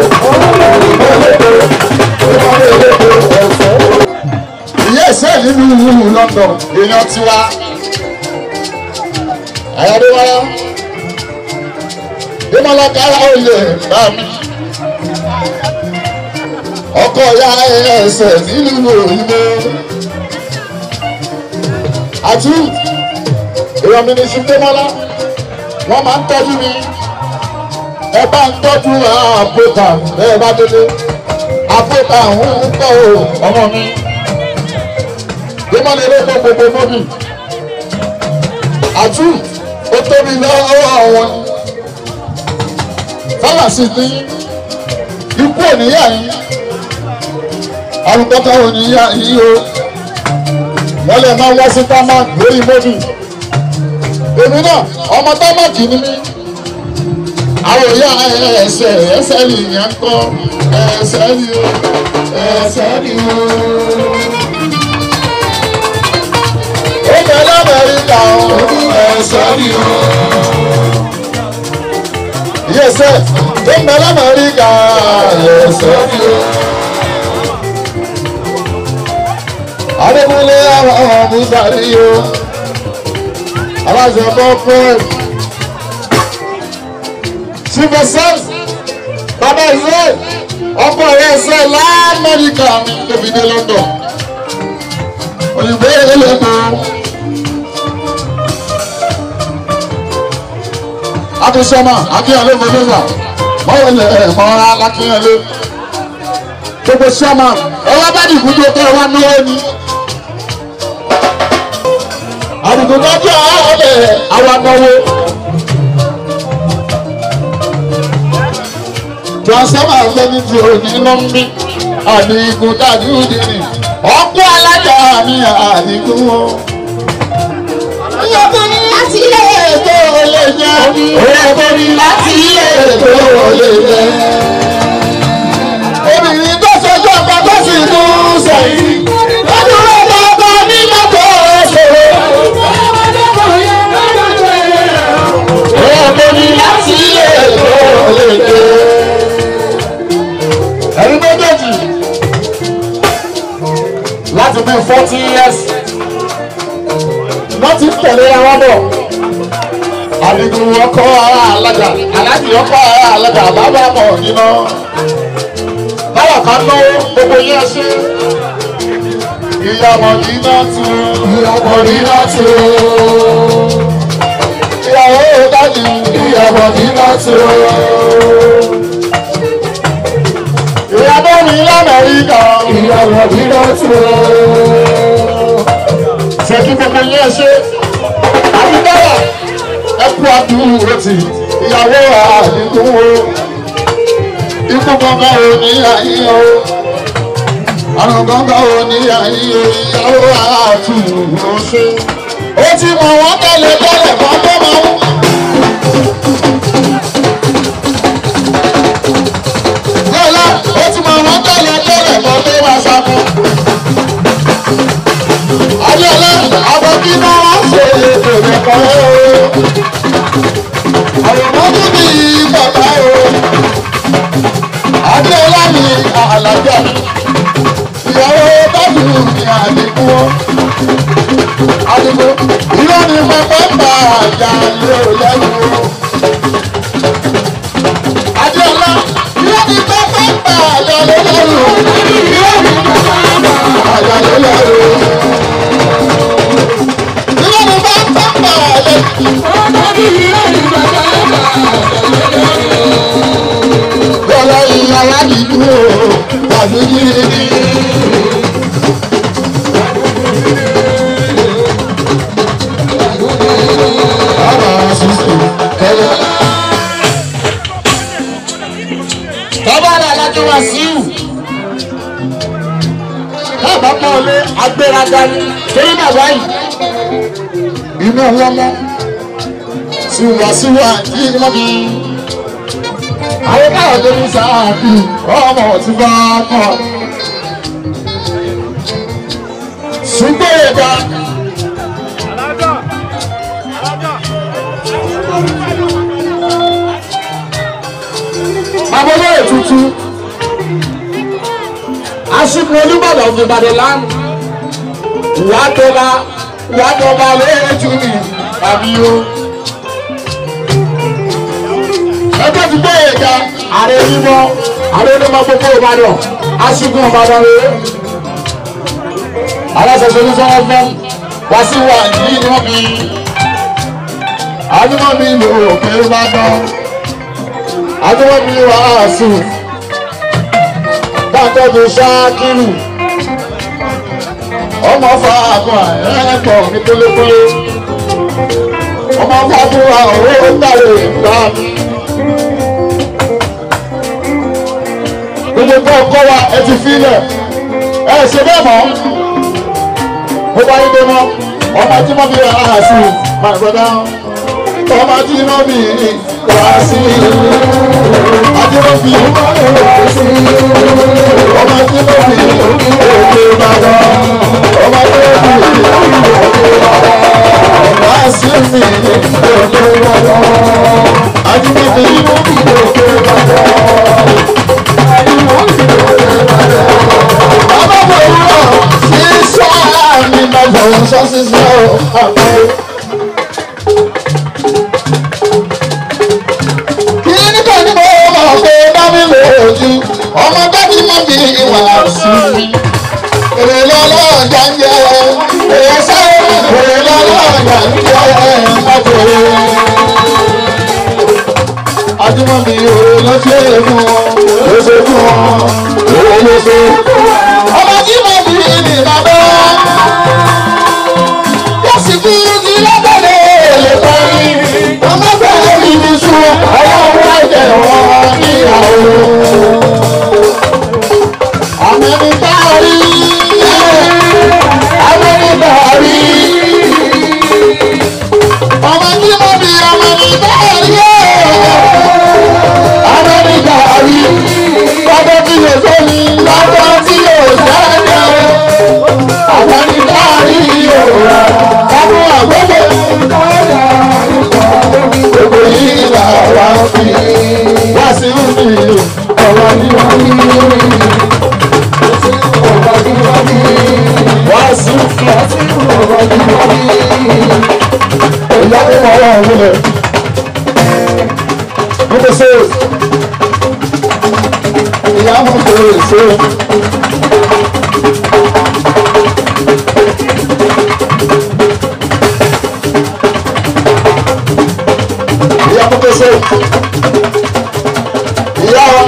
ìyá ẹsẹ̀ nínú london èèyàn tiwa ayọ̀dẹ́wọ́lá ìmọ̀lákàrà olè bá mi ọkọ̀ ya ẹsẹ̀ nínú òyìnbó àti ìrọ̀mí ní ṣùgbọ́mọ́lá wọ́n máa ń tọ́jú mi ẹ bá ń tọ́jú àpòtà bẹ́ẹ̀ bá délé àpòtà ń kọ́ o ọmọ mi ìmọ̀lẹ̀ ló kọ́ gbogbo mọ́bì àtú ó tóbi lọ́wọ́ àwọn fámásì ní ikú òníyà yín àrùn kọ́kọ́ òníyà yín o wọ́n lè máa wá sí támák lórí mọ́bì èmi náà ọmọ támákì ni mí àwọn ìyá ẹsẹ̀ ẹsẹ̀ nìyẹn kọ́ ẹsẹ̀ ni o ẹsẹ̀ ni o. ó bẹ lamẹ́ríkà o ẹsẹ̀ ni o. yẹsẹ̀ ó bẹ lamẹ́ríkà ẹsẹ̀ ni o. adébúlé àwọn ọmọ musari o aláṣẹ bọ́ fún sífẹsẹ́s bàbá ìṣe ọkọ rẹ̀ ṣe lamẹ́ríkà ní lóbìdé london òyìnbó eléyìnbó akínsọ́mà akínyẹ̀lé mọ́lẹ́sà mọ́wọ́lẹ̀ mọ́ra lákínyẹ̀lé gbogbo sọ́mà ẹ wá bá dìbò tó kẹ́ ẹ wá náwó ni àdìgbò tó kẹ́ ẹ wá bẹ̀ àwa náwó. transformer lẹ́ni tí o ní ló ń bí àdìgún dájú dìní ọkọ alájà mi àdìgún o. ìyókù ni láti ilé ètò olè jẹ́ ìyókù ni láti ilé ètò olè jẹ́. obìnrin tó ṣojú ọkọ tó sì mú sẹ́yìn lọ́dún ọkọ ọkọ ní mọ́tò ṣòro. ìyókù ni láti ilé ètò olè jẹ́ ẹ̀yin méjèèjì láti bí forty years wọ́n ti tẹ̀lé àwọn bọ̀ àdìgún ọkọ̀ alága aláàjì ọkọ̀ alága bàbá mọ̀ nínú báwa ká ná gbogbo yẹn ṣe ìyàwó nínú tu ìyàwó nínú tu ìyàwó dájú ìyàwó nínú tu ìyàbọ̀ mi lamẹ́ríkà. ìyàwó mi lọ sí o. ṣé kí gbogbo yẹn ṣe àbídára ẹ kú àdúró tì ìyàwó àdínkù o. ikú gbọ̀ngàn ò ní àyè o. àrùn gbọ̀ngàn ò ní àyè o. ìyàwó àtúnwò ṣe. ó ti mọ̀ wọ́n tẹ̀lé tẹ́lẹ̀ kan tó máa ń. Bọ́lá ó ti mọ wọn tẹ̀lé tẹ́lẹ̀ kan tó wá sáfún. Adéọlá àwọn kí náà wá ṣe ètò ìkọ́ o. Àwòrán tó bí bàbá o. Adéọlá ni àlàjá. Ìyàwó bájú ni àdínkù o. Àdínkù ìlú ni mo fẹ́ bá àjà lé o lẹ́nu o. Adéọlá ìlú ni mo fẹ́ bá àjà lé lẹ́nu o. Ìlú ni mo fẹ́ bá àjà lé lẹ́nu o. Ìlú ni mo fẹ́ bá àjà lé Bọ́lá ìyàwó àdìgbò tàbí yìí. Tọ́bára alájọ wa síù. Bàbá pọ̀ lé agbéraga ní torí bàbá yìí. Inú wọn mọ́. Síwáṣíwá tí wọ́n bí. Àwọn káwọn tó ní sáàbì ọmọ tí bá kọ̀. Ṣùgbọ́n ìgbà. Abọ́lé tuntun. Aṣíkò Olúbàdàn of Ìbàdàn land. Ìyá tó bá ìyá tó bá lójú mi tàbí o. Ẹgbẹ́ ti gbé ìka ààrẹ onímọ̀ ààrẹ onímọ̀ gbogbo Ìbàdàn. Aṣíkò Ìbàdàn rèé. Aláṣẹṣẹ ní sọ́wọ́ fún wá sí wà ní ìwọ̀n mi. Àdúgbò mi lò ó pé ó bá dán adúmọ̀bí wàásù dáńtọ́jú ṣáàkìrù ọmọ fàákùn ẹ̀ẹ́pọ̀ ní kólékólé ọmọ fàákùn owó gbàlè ìgbà gbogbo tó kọ́ wa ẹ ti filẹ̀ ẹ ṣe bẹ́ẹ̀ mọ́ ó bá yín dé mọ́ ọmọ tí mo fi wàásù my brother ọmọ tí mo fi wàásù adébọ́bí ọmọ tí mo fi òkè bàbá ọmọ tí mo fi òkè bàbá wàásù mi òkè bàbá adébọ́bí òkè bàbá. Bàbá bò wúrọ̀ sí sáà mi lọ́gbọ̀n sọ́sísọ́ àpò. lójú ọmọ bẹ́ẹ̀ni mọ́ mi ìwà sí mi. èrè lọ́lọ́ ọ̀jà ń jẹ èrè sẹ́yìn èrè lọ́lọ́ ọ̀jà ń jẹ ọ̀pọ̀lọpọ̀. Adúmọ̀mí òwe ló ṣe é fún wọn, ló ṣe fún wọn, òwe ló ṣe. Ọmọ tí mo bí ní bàbá. Yóò sì fi igi lábẹ́lẹ̀ èlé parí. Ọmọ bẹ̀rẹ̀ mi ní sùn, ọwọ́ wa jẹ̀ wọ́n níyàwó. Àmẹ́ni bá rí. Àmẹ́ni bá rí. Ọmọ tí mo bí ọmọ mi bá rí. Àmẹ́ni bá rí. Lọ́dọ̀ tí yóò tó ní, lọ́dọ̀ tí yóò sẹ́yìn. Àmẹ́ni bá rí òwúrọ̀. Ọmọ àgbẹ̀dẹ̀. Gbogbo yìí là wá fi. Wá sí mi, ọ̀rọ̀ ni wọ́n ní. Wá sí mi. Ìyá mi mọ̀ ọ́ ọ̀hún rẹ̀. Mo kò ṣe. Ìyá mo kò ṣe. Ìyá mo kò ṣe. Ìyá wa.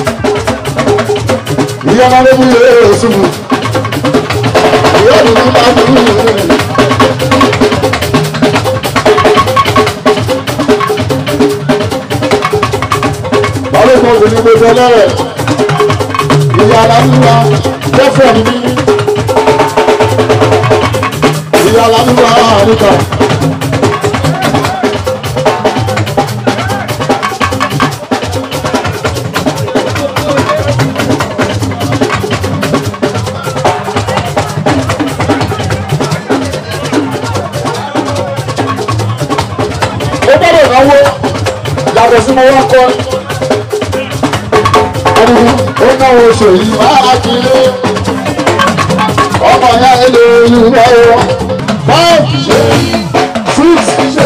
Ìyá máa ń mú ilé rẹ̀ ṣubú. Ìyá mi máa ń mú ilé rẹ̀. balógun òní gbogbo ọlọ́rẹ̀ ìyá alámúwa jẹ́fọ̀ ní ìyá alámúwa àríkà. ó gbọ́dọ̀ náwó yàtọ̀ sí mo wá kọ́ ó náwó oṣù yìí máa kiri ọmọ ya ilé ìwé wọn five six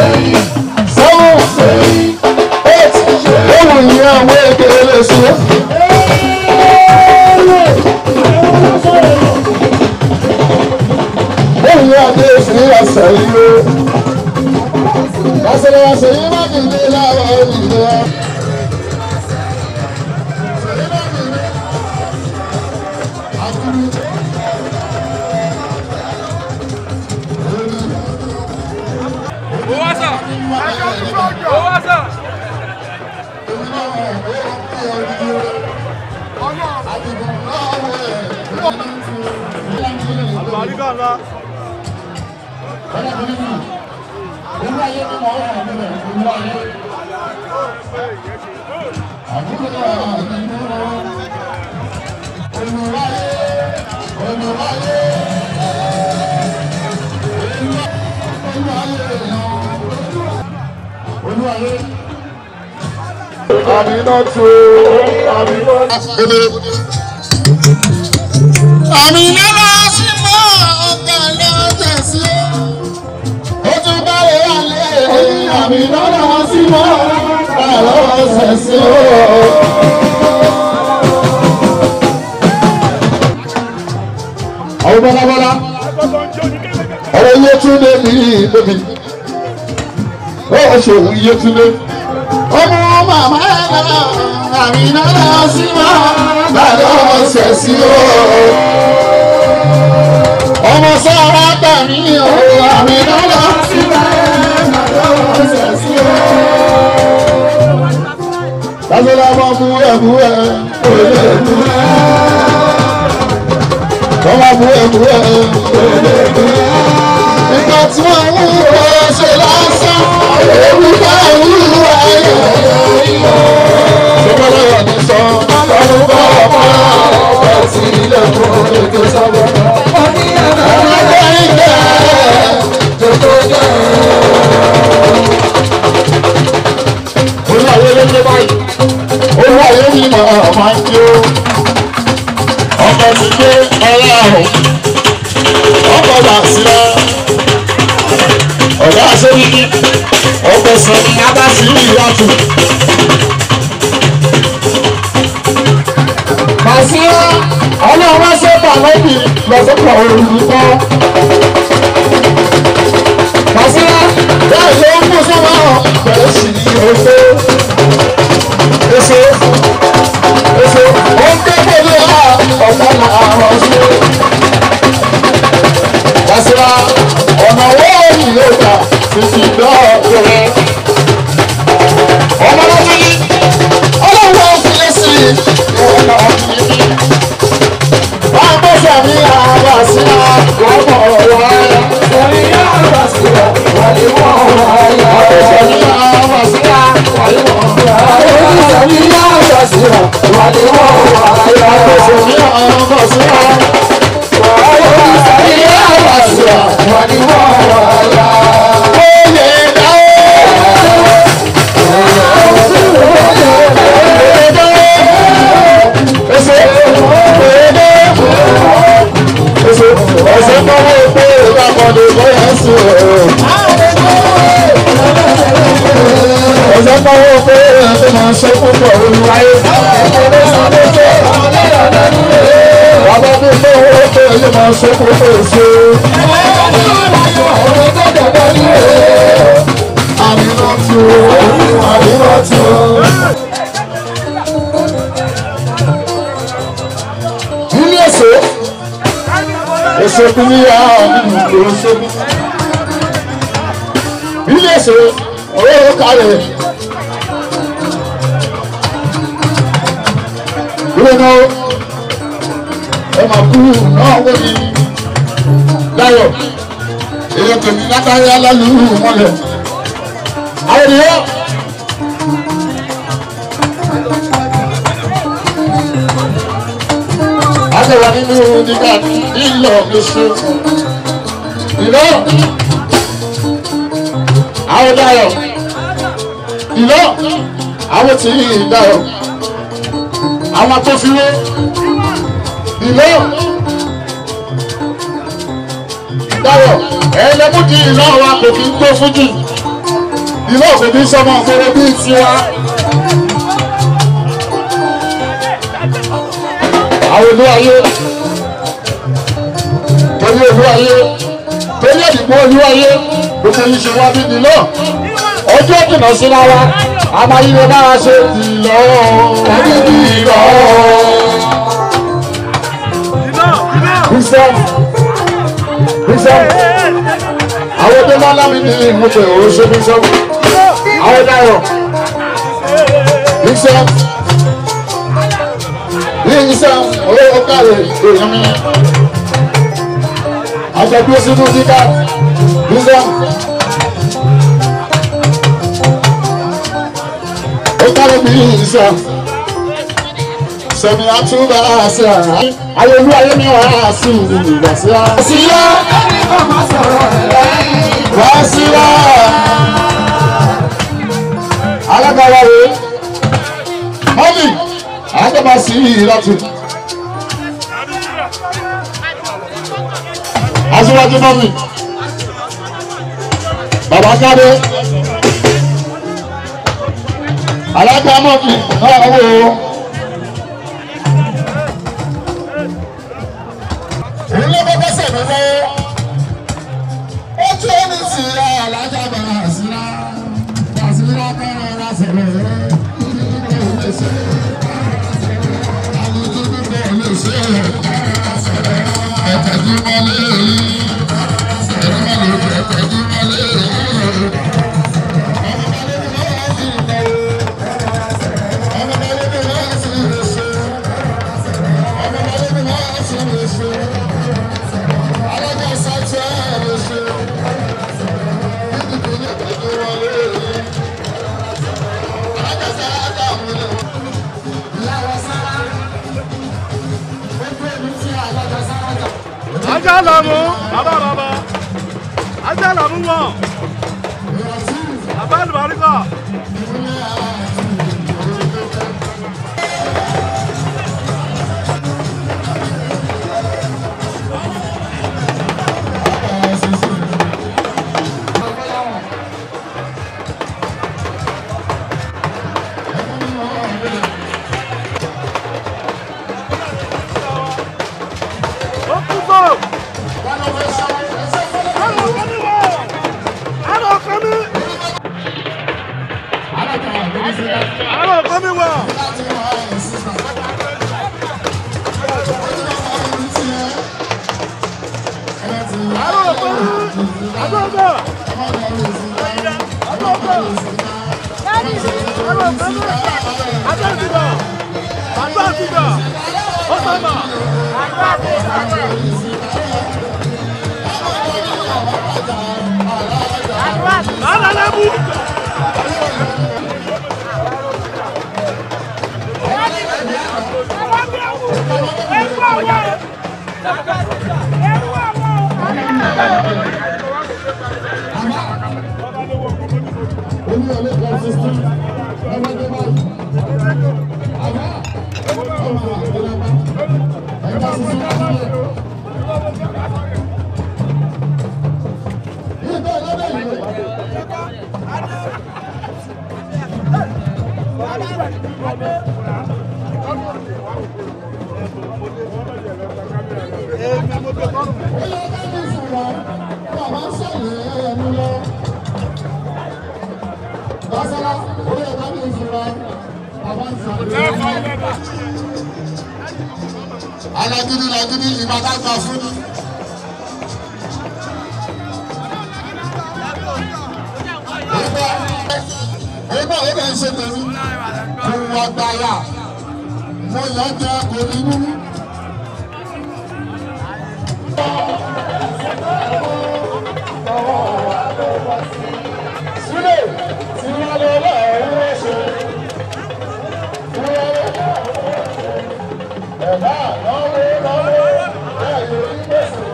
seven eight ohun yìí àwọn èkéle sí. ohun yìí àti èsì àṣà yìí ó. Lásìkò àṣà yìí má kìí dé láwọn ènìyàn. àlùbáríkà ńlá Àmínà tó àmínà. Àmínà lọ sí mọ́ ọ̀gá lọ́jọ́ sí. Ó tún báwo wà lé. Àmínà lọ sí mọ́ ọ̀gá lọ́jọ́ sí. Àwọn bọ́lábọ́lá, ọ̀rọ̀ iye tún lé mi lóbi. Ó ṣe òun iye tún lé ọmọ màmá ẹ̀rọ àmìnà lọ sí mọ́ bàdó ọ̀sẹ̀ sí o. ọmọ sọ́ra tàmí o àmìnà lọ sí mọ́ bàdó ọ̀sẹ̀ sí o. lásìlá mọ́ mú ẹ̀ mú ẹ̀ òye mú ẹ̀. Tọ́wọ́ mú ẹ̀ mú ẹ̀ òye mú ẹ̀. Nígbà tí wọ́n mú ẹ̀ ṣe lásán, èmi bá wúlò ayọ̀ sọ́kọ́lá yà ní sọ ọdún bá ọmọ ọ̀pọ̀ sí ilé fún ètò sábà. ọmọdé ìjẹ́ tó jẹ́. olúwàyé ló dé báyìí olúwàyé ní màá máa ń jó ọkọ̀ ti gbé ọlá ọ̀hún ọkọ̀ là sílẹ̀ ọ̀gá aṣẹ́yìn ọkọ̀ sọ abá sí ìyàtọ̀. àlọ́bì lọ́sọ̀kọ̀ olùkọ́. Màsílá bẹ́ẹ̀ ló ń mú sọ́wọ́ bẹ̀rẹ̀ sí ní èso. Èso èso ó ń ké pẹ̀lú ọ̀pọ̀ àwọn ṣe. Màsílá ọ̀nà wọ́ọ̀ ni yóò gbà títí dọ́ọ̀dọ̀ rẹ̀. Ọmọ lọ́wọ́ ní ọlọ́wọ́ fi lé sí i. Ìwọ̀n náà fi lé sí i wọ́n bó sẹ̀mí àbá sí àkọ́kọ́ wáyà. sẹ̀mí àbá sí wàlí wọ́n wáyà. sẹ̀mí àbá sí wàlí wọ́n wáyà. sẹ̀mí àbá sí wàlí wọ́n wáyà. sẹ̀mí àbá sí wàlí sẹ̀mí àbá sí wàlí wọ́n wáyà. Oyè dáwọ́. Oyè dáwọ́. Èso oyè dáwọ́ ẹsẹ ẹsẹ kọ́wé pé ìgbàkọ̀dé bóyá sí o. ẹsẹ kọ́wé pé ẹsẹ máa ṣe púpọ̀ olùwáyé. bàbá mi ló wó pé ẹsẹ máa ṣe púpọ̀ èso. àmínà tù àmínà tù. ilé èso èso kúrú yá nínú èso ilé èso owó kárẹ̀ ìrònà ẹ̀mà kú náà wọ́n ní láyọ̀ èyàn tó ní látàrí alálùú mọ́lẹ̀ àwọn ènìyàn. Àgbẹ̀wò nínú nígbà nílò oṣù. Ìlọ. Àwọn dayọ̀. Ìlọ. Àwọn tí yìí dayọ̀. Àwọn tó fi wé. Ìlọ. Dayọ̀. Ẹlẹ́mú di ìlọ wa kò fi ń gbó fújì. Ìlọ kò fi ń sọmọ fẹ́rẹ́ bíi tiwa. àwọn olú ayé torí olú ayé torí ẹ̀dìgbò olú ayé gbogbo yìí ṣe wá bí nílò ọjọ́ jìnnà síra wa a máa yí lè máa ṣe ìlọ ìlọ. Bísọ̀ Bísọ̀ àwọn tó máa lámì ní ìmúpẹ̀ òun ṣe Bísọ̀ àwọn dáyọ̀ Bísọ̀ yíyísá owó kárẹ̀ èèyàn mi. Àjọ̀dún sínú dídá dídá. Ó kárẹ̀ bí yíyísá. Sẹ̀mi àtúbà àṣẹ àrá. Ayọ̀lú ayé mi wà á sí ìgbà sí á. Síyá. Wá síyá. Alága wa rèé. Mọ́mì àgbàbà sí ìlàtú. aṣíwájú mọ́mì bàbá káde alága mọ́mì náà wò ó. èyí ló kọ́kọ́ sẹ̀mí lọ́wọ́ ó tún ó ní sí alájà bàrà síra bàṣírà kọ́ra ọ̀rá sẹ̀lẹ̀ rẹ̀ ajá làmú bàbá bàbá ajá làmú wọn bàbá àlùbáríkà. fún mi wọ̀. àrò òpèrú àgbọ̀gbọ̀ àgbọ̀gbọ̀ àrò òpèrú àgbọ̀gbọ̀ àgbọ̀gbọ̀ ó sọ̀mọ̀. Alalabu. Olúyọ̀lé kan sísú. Ọmọ ẹgbẹ́ báyìí. Àbá. Ọmọ àgbẹ̀lẹ́gbẹ́. Ẹgbẹ́ sísú sílẹ̀. Yìí bẹ́ẹ̀ lọ́dọ̀ yìí. Èmi mo gbé tọ́rùn. Ó yẹ ká ní ìfura. Bàbá ń sọ̀rọ̀ ẹnu lọ. Bàṣálá, ó yẹ ká ní ìfura. Bàbá ń sọ̀rọ̀ ẹnu lọ. Alágídí lagídí ìbàdàn gbà fún mi. Ẹgbẹ́ ẹgbẹ́ ó bẹ̀ ń ṣe tèmi. Kò wọ gbàyà. Mo yọ jẹ kò ní mímú. Sílẹ̀ tí wọ́n lọ lọ́rùn ẹ̀ṣẹ̀. Ẹ̀dá lọ́wọ́ lọ́wọ́ ẹ̀yọ́ ìgbésẹ̀.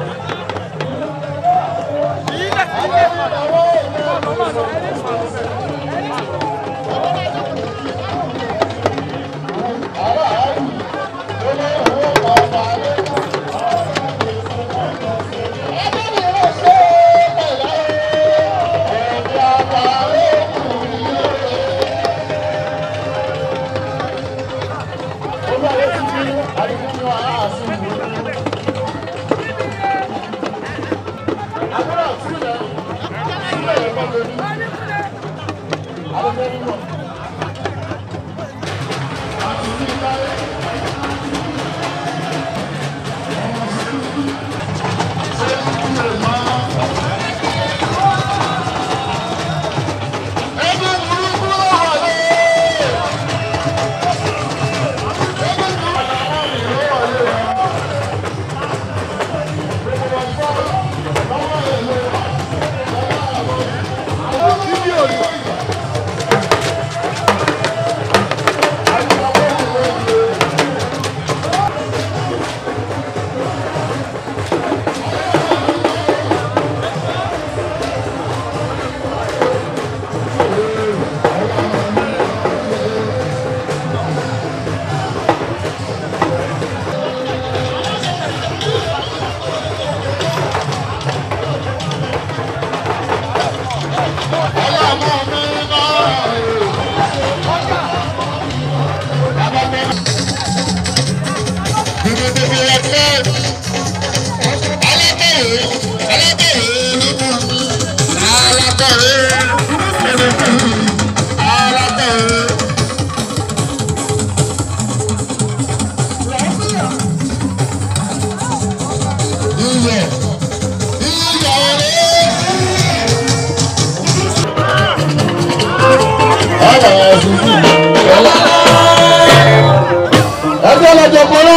ẹgbẹ́ lọ́jọ́ kọ́nà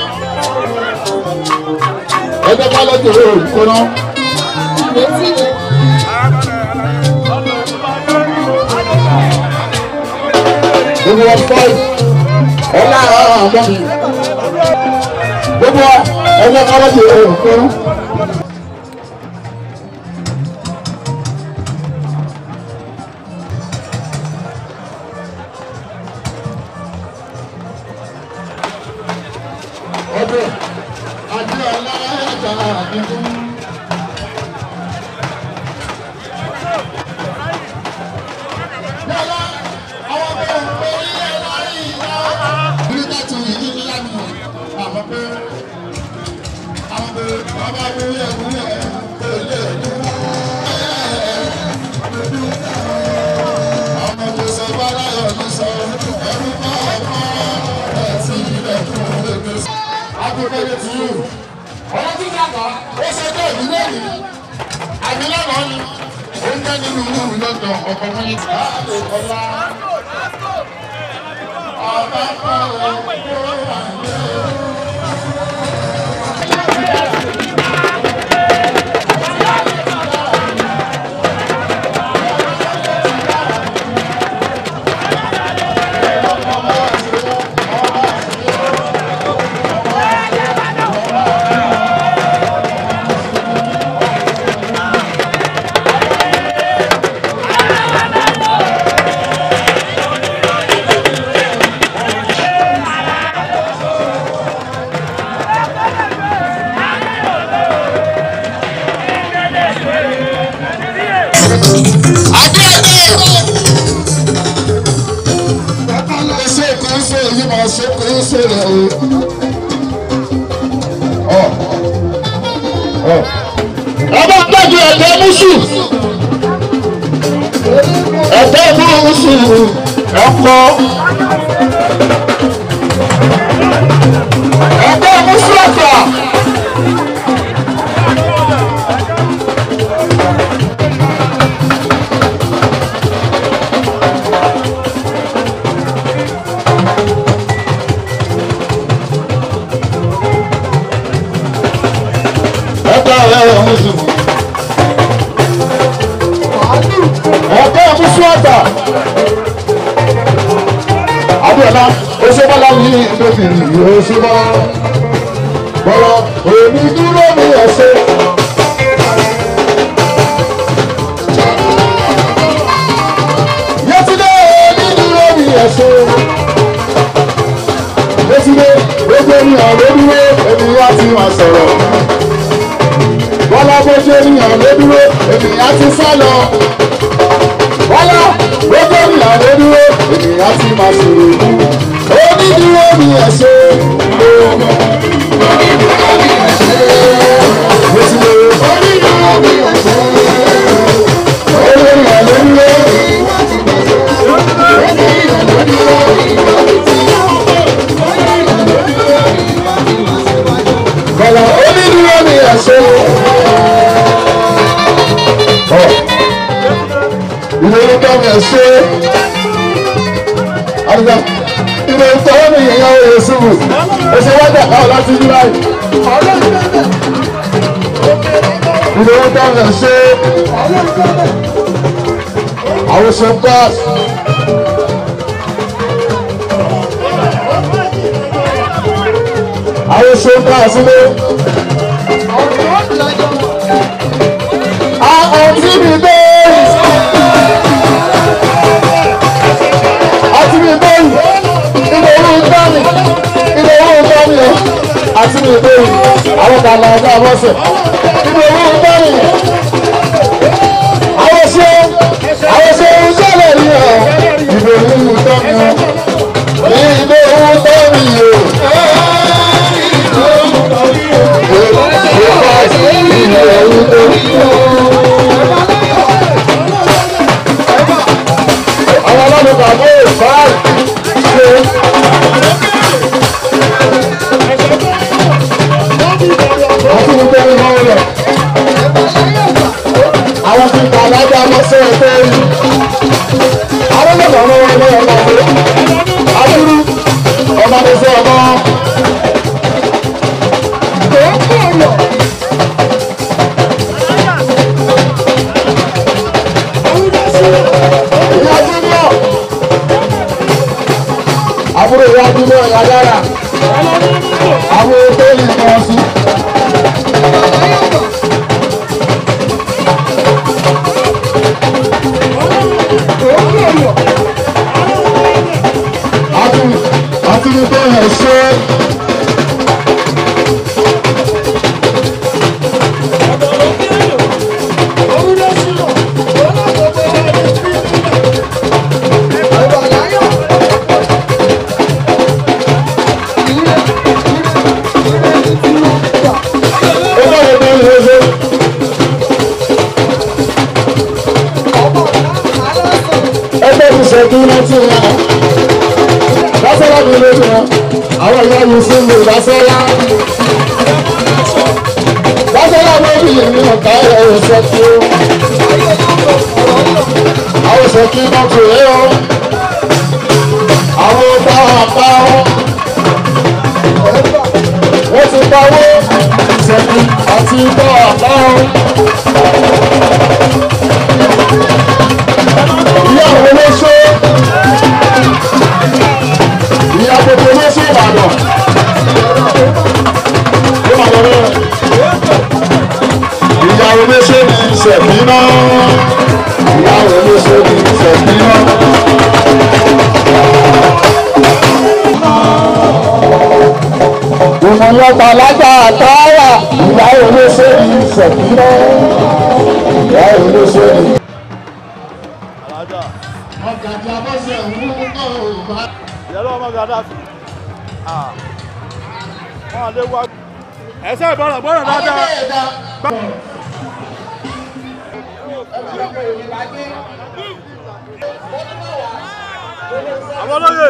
ẹgbẹ́ bá lọ́jọ́ kọ́nà. gbogbo wa five ọlá àmọ́ mi gbogbo wa ẹgbẹ́ bá lọ́jọ́ kọ́nà. ọdún àti aláàjà àdínkù. Yálà àwọn ọmọ òǹkọ ilé láyé ìwà. Nígbà tí ìdí ńlá mi àmọ́ pé àwọn pé bàbá wúyẹ̀ wúyẹ̀ kò lè dúró. Ọmọ tó sọ bá láyọ̀ ló sọ ẹrú bá. lọ́dọ̀ ọkọ̀ fún yín ká lè kọ́lá. ọba kan ò kó wà ní o. ṣe kò ń ṣe èyí máa ṣe kò ń ṣe rẹ̀ o. ọba gbàgbé ẹ̀dẹ́ mùsù ẹ̀dẹ́ mùsù ẹ̀kọ́ ẹ̀dẹ́ mùsù ẹ̀fà. ẹ̀dá ẹ̀rọ mùsù. ẹ̀dẹ́ mùsù ẹ̀fà. Adéọlá Oṣébọ́lá ní ìdókìrì Oṣébọ́lá. Bọ́lá òní dúró ní ẹ̀ṣẹ́. Yẹ́túndé òní dúró ní ẹ̀ṣẹ́. Yẹ́túndé gbogbo ènìyàn ló dúró ènìyàn ti máa sọ̀rọ̀. Bọ́lá bójú ènìyàn ló dúró ènìyàn ti sá lọ. Bọ́lá gbogbo ènìyàn ló dúró ènìyàn ti máa sọ̀rọ̀. Onídúró ni ẹ̀ṣẹ́. Onídúró ni ẹ̀ṣẹ́. Onídúró ni ẹ̀ṣẹ́. Gbogbo ènìyàn ló dúró. Bọ́lá onídúró ni ẹ̀ṣẹ́. Ilé ló dá mi ẹ̀ṣẹ́. Àdìgbà ilé tó wọ́n mi yẹn yàwó yẹn sùnwù. Ẹ̀ṣẹ̀ wá dà káwọ̀ láti July. Ilé ló dá mi ẹ̀ṣẹ́. Àwọn ṣe ń pass. Àwọn ṣe ń pass ilé. Àwọn tí mi bẹ́ẹ̀. àti mi bẹ́yìn ilé owó gbọ́mì ilé owó gbọ́mì o àti mi bẹ́yìn àwọn bàbá ọ̀gá bọ́sẹ̀ ilé owó gbọ́mì àwọn ṣe àwọn ṣe ń sọ̀rọ̀ rí ọ ilé owó gbọ́mì o ní ilé owó gbọ́mì o. Ilé owó gbọ́mì o. àwọn ọlọ́run bàbá ò bá ṣe. àti gbogbo ẹni máa ń rẹ̀. àwọn tí kà lájà lọ́sẹ̀ ẹgbẹ́ yìí. àwọn ọlọ́run ọmọ wọn lọ́wọ́ ọmọ ọmọ adúrú ọmọ ní sọ ọmọ. ìyá júnior àbúrò ìyá júnior ìyá dára àwọn ètò ìmọ̀ sí. àti àti ní bẹ́ẹ̀ ẹ̀ ṣe. ó bá yẹ kó lè ṣe. ẹgbẹ́ ti ṣẹ́gun láti ra lásánà mi lójú wọn àwọn ìyá yìí sí mi lásánà lásánà mi ò bí yìí ní ọ̀gá ẹ̀ ẹ̀ ṣe kí ó. ṣèkí náà tó yẹ o àwọn ọba àbá wọn wọ́n ti pawó ṣèkí àti ọba àbá wọn. ìyá àwọn olóṣó ìyá gbogbo olóṣó ìbàdàn ló máa lọ rẹ ìyá olóṣó ní ṣèkí náà ìyá olóṣó ní ṣèkí náà. ìmọ̀lọ́gbà lájà àtàwà ìyá olóṣó ní ṣèkí náà ìyá olóṣó ní. alájà ọ̀gàdì abọ́sẹ̀ ń mú náà bá. ìyálò ọmọ gàdáfì wọn lè wá. ẹsẹ̀ ìbọ̀rọ̀ gbọ́dọ̀ dáadáa. àwọn olóyè.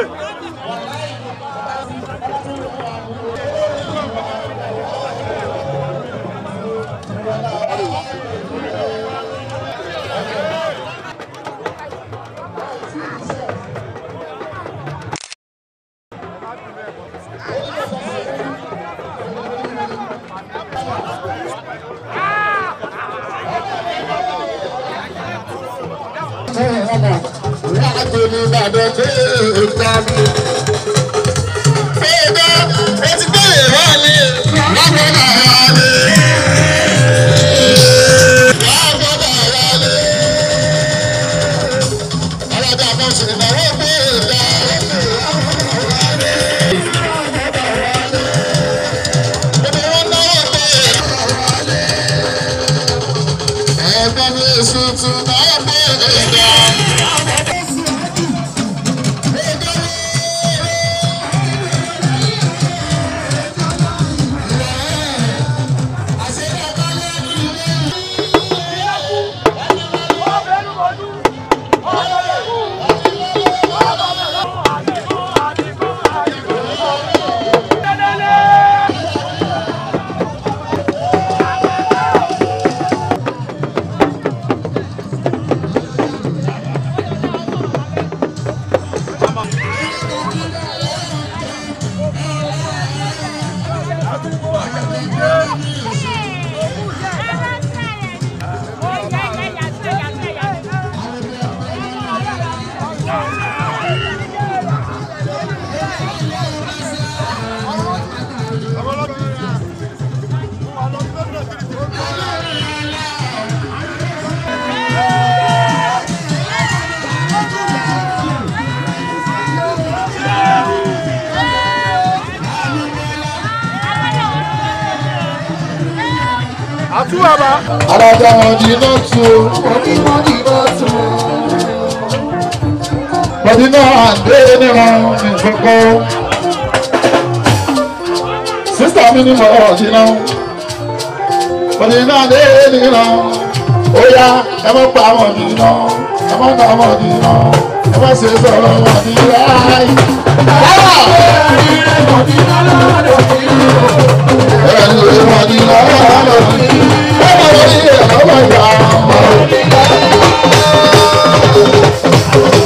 Ẹ̀gbọ́n mi èso tún náà bọ̀ ẹ̀dá. àtúwàbà. alájà wọn di iná tu bọ́dí náà àdé níran ní kókó sísá mi ní mọ̀ ọ̀dí náà bọ́dí náà àdé níran ó yá ẹ má pa àwọn ọ̀dí náà ẹ má pa àwọn ọ̀dí náà ẹ má ṣe sọ̀rọ̀ ọ̀dí láì.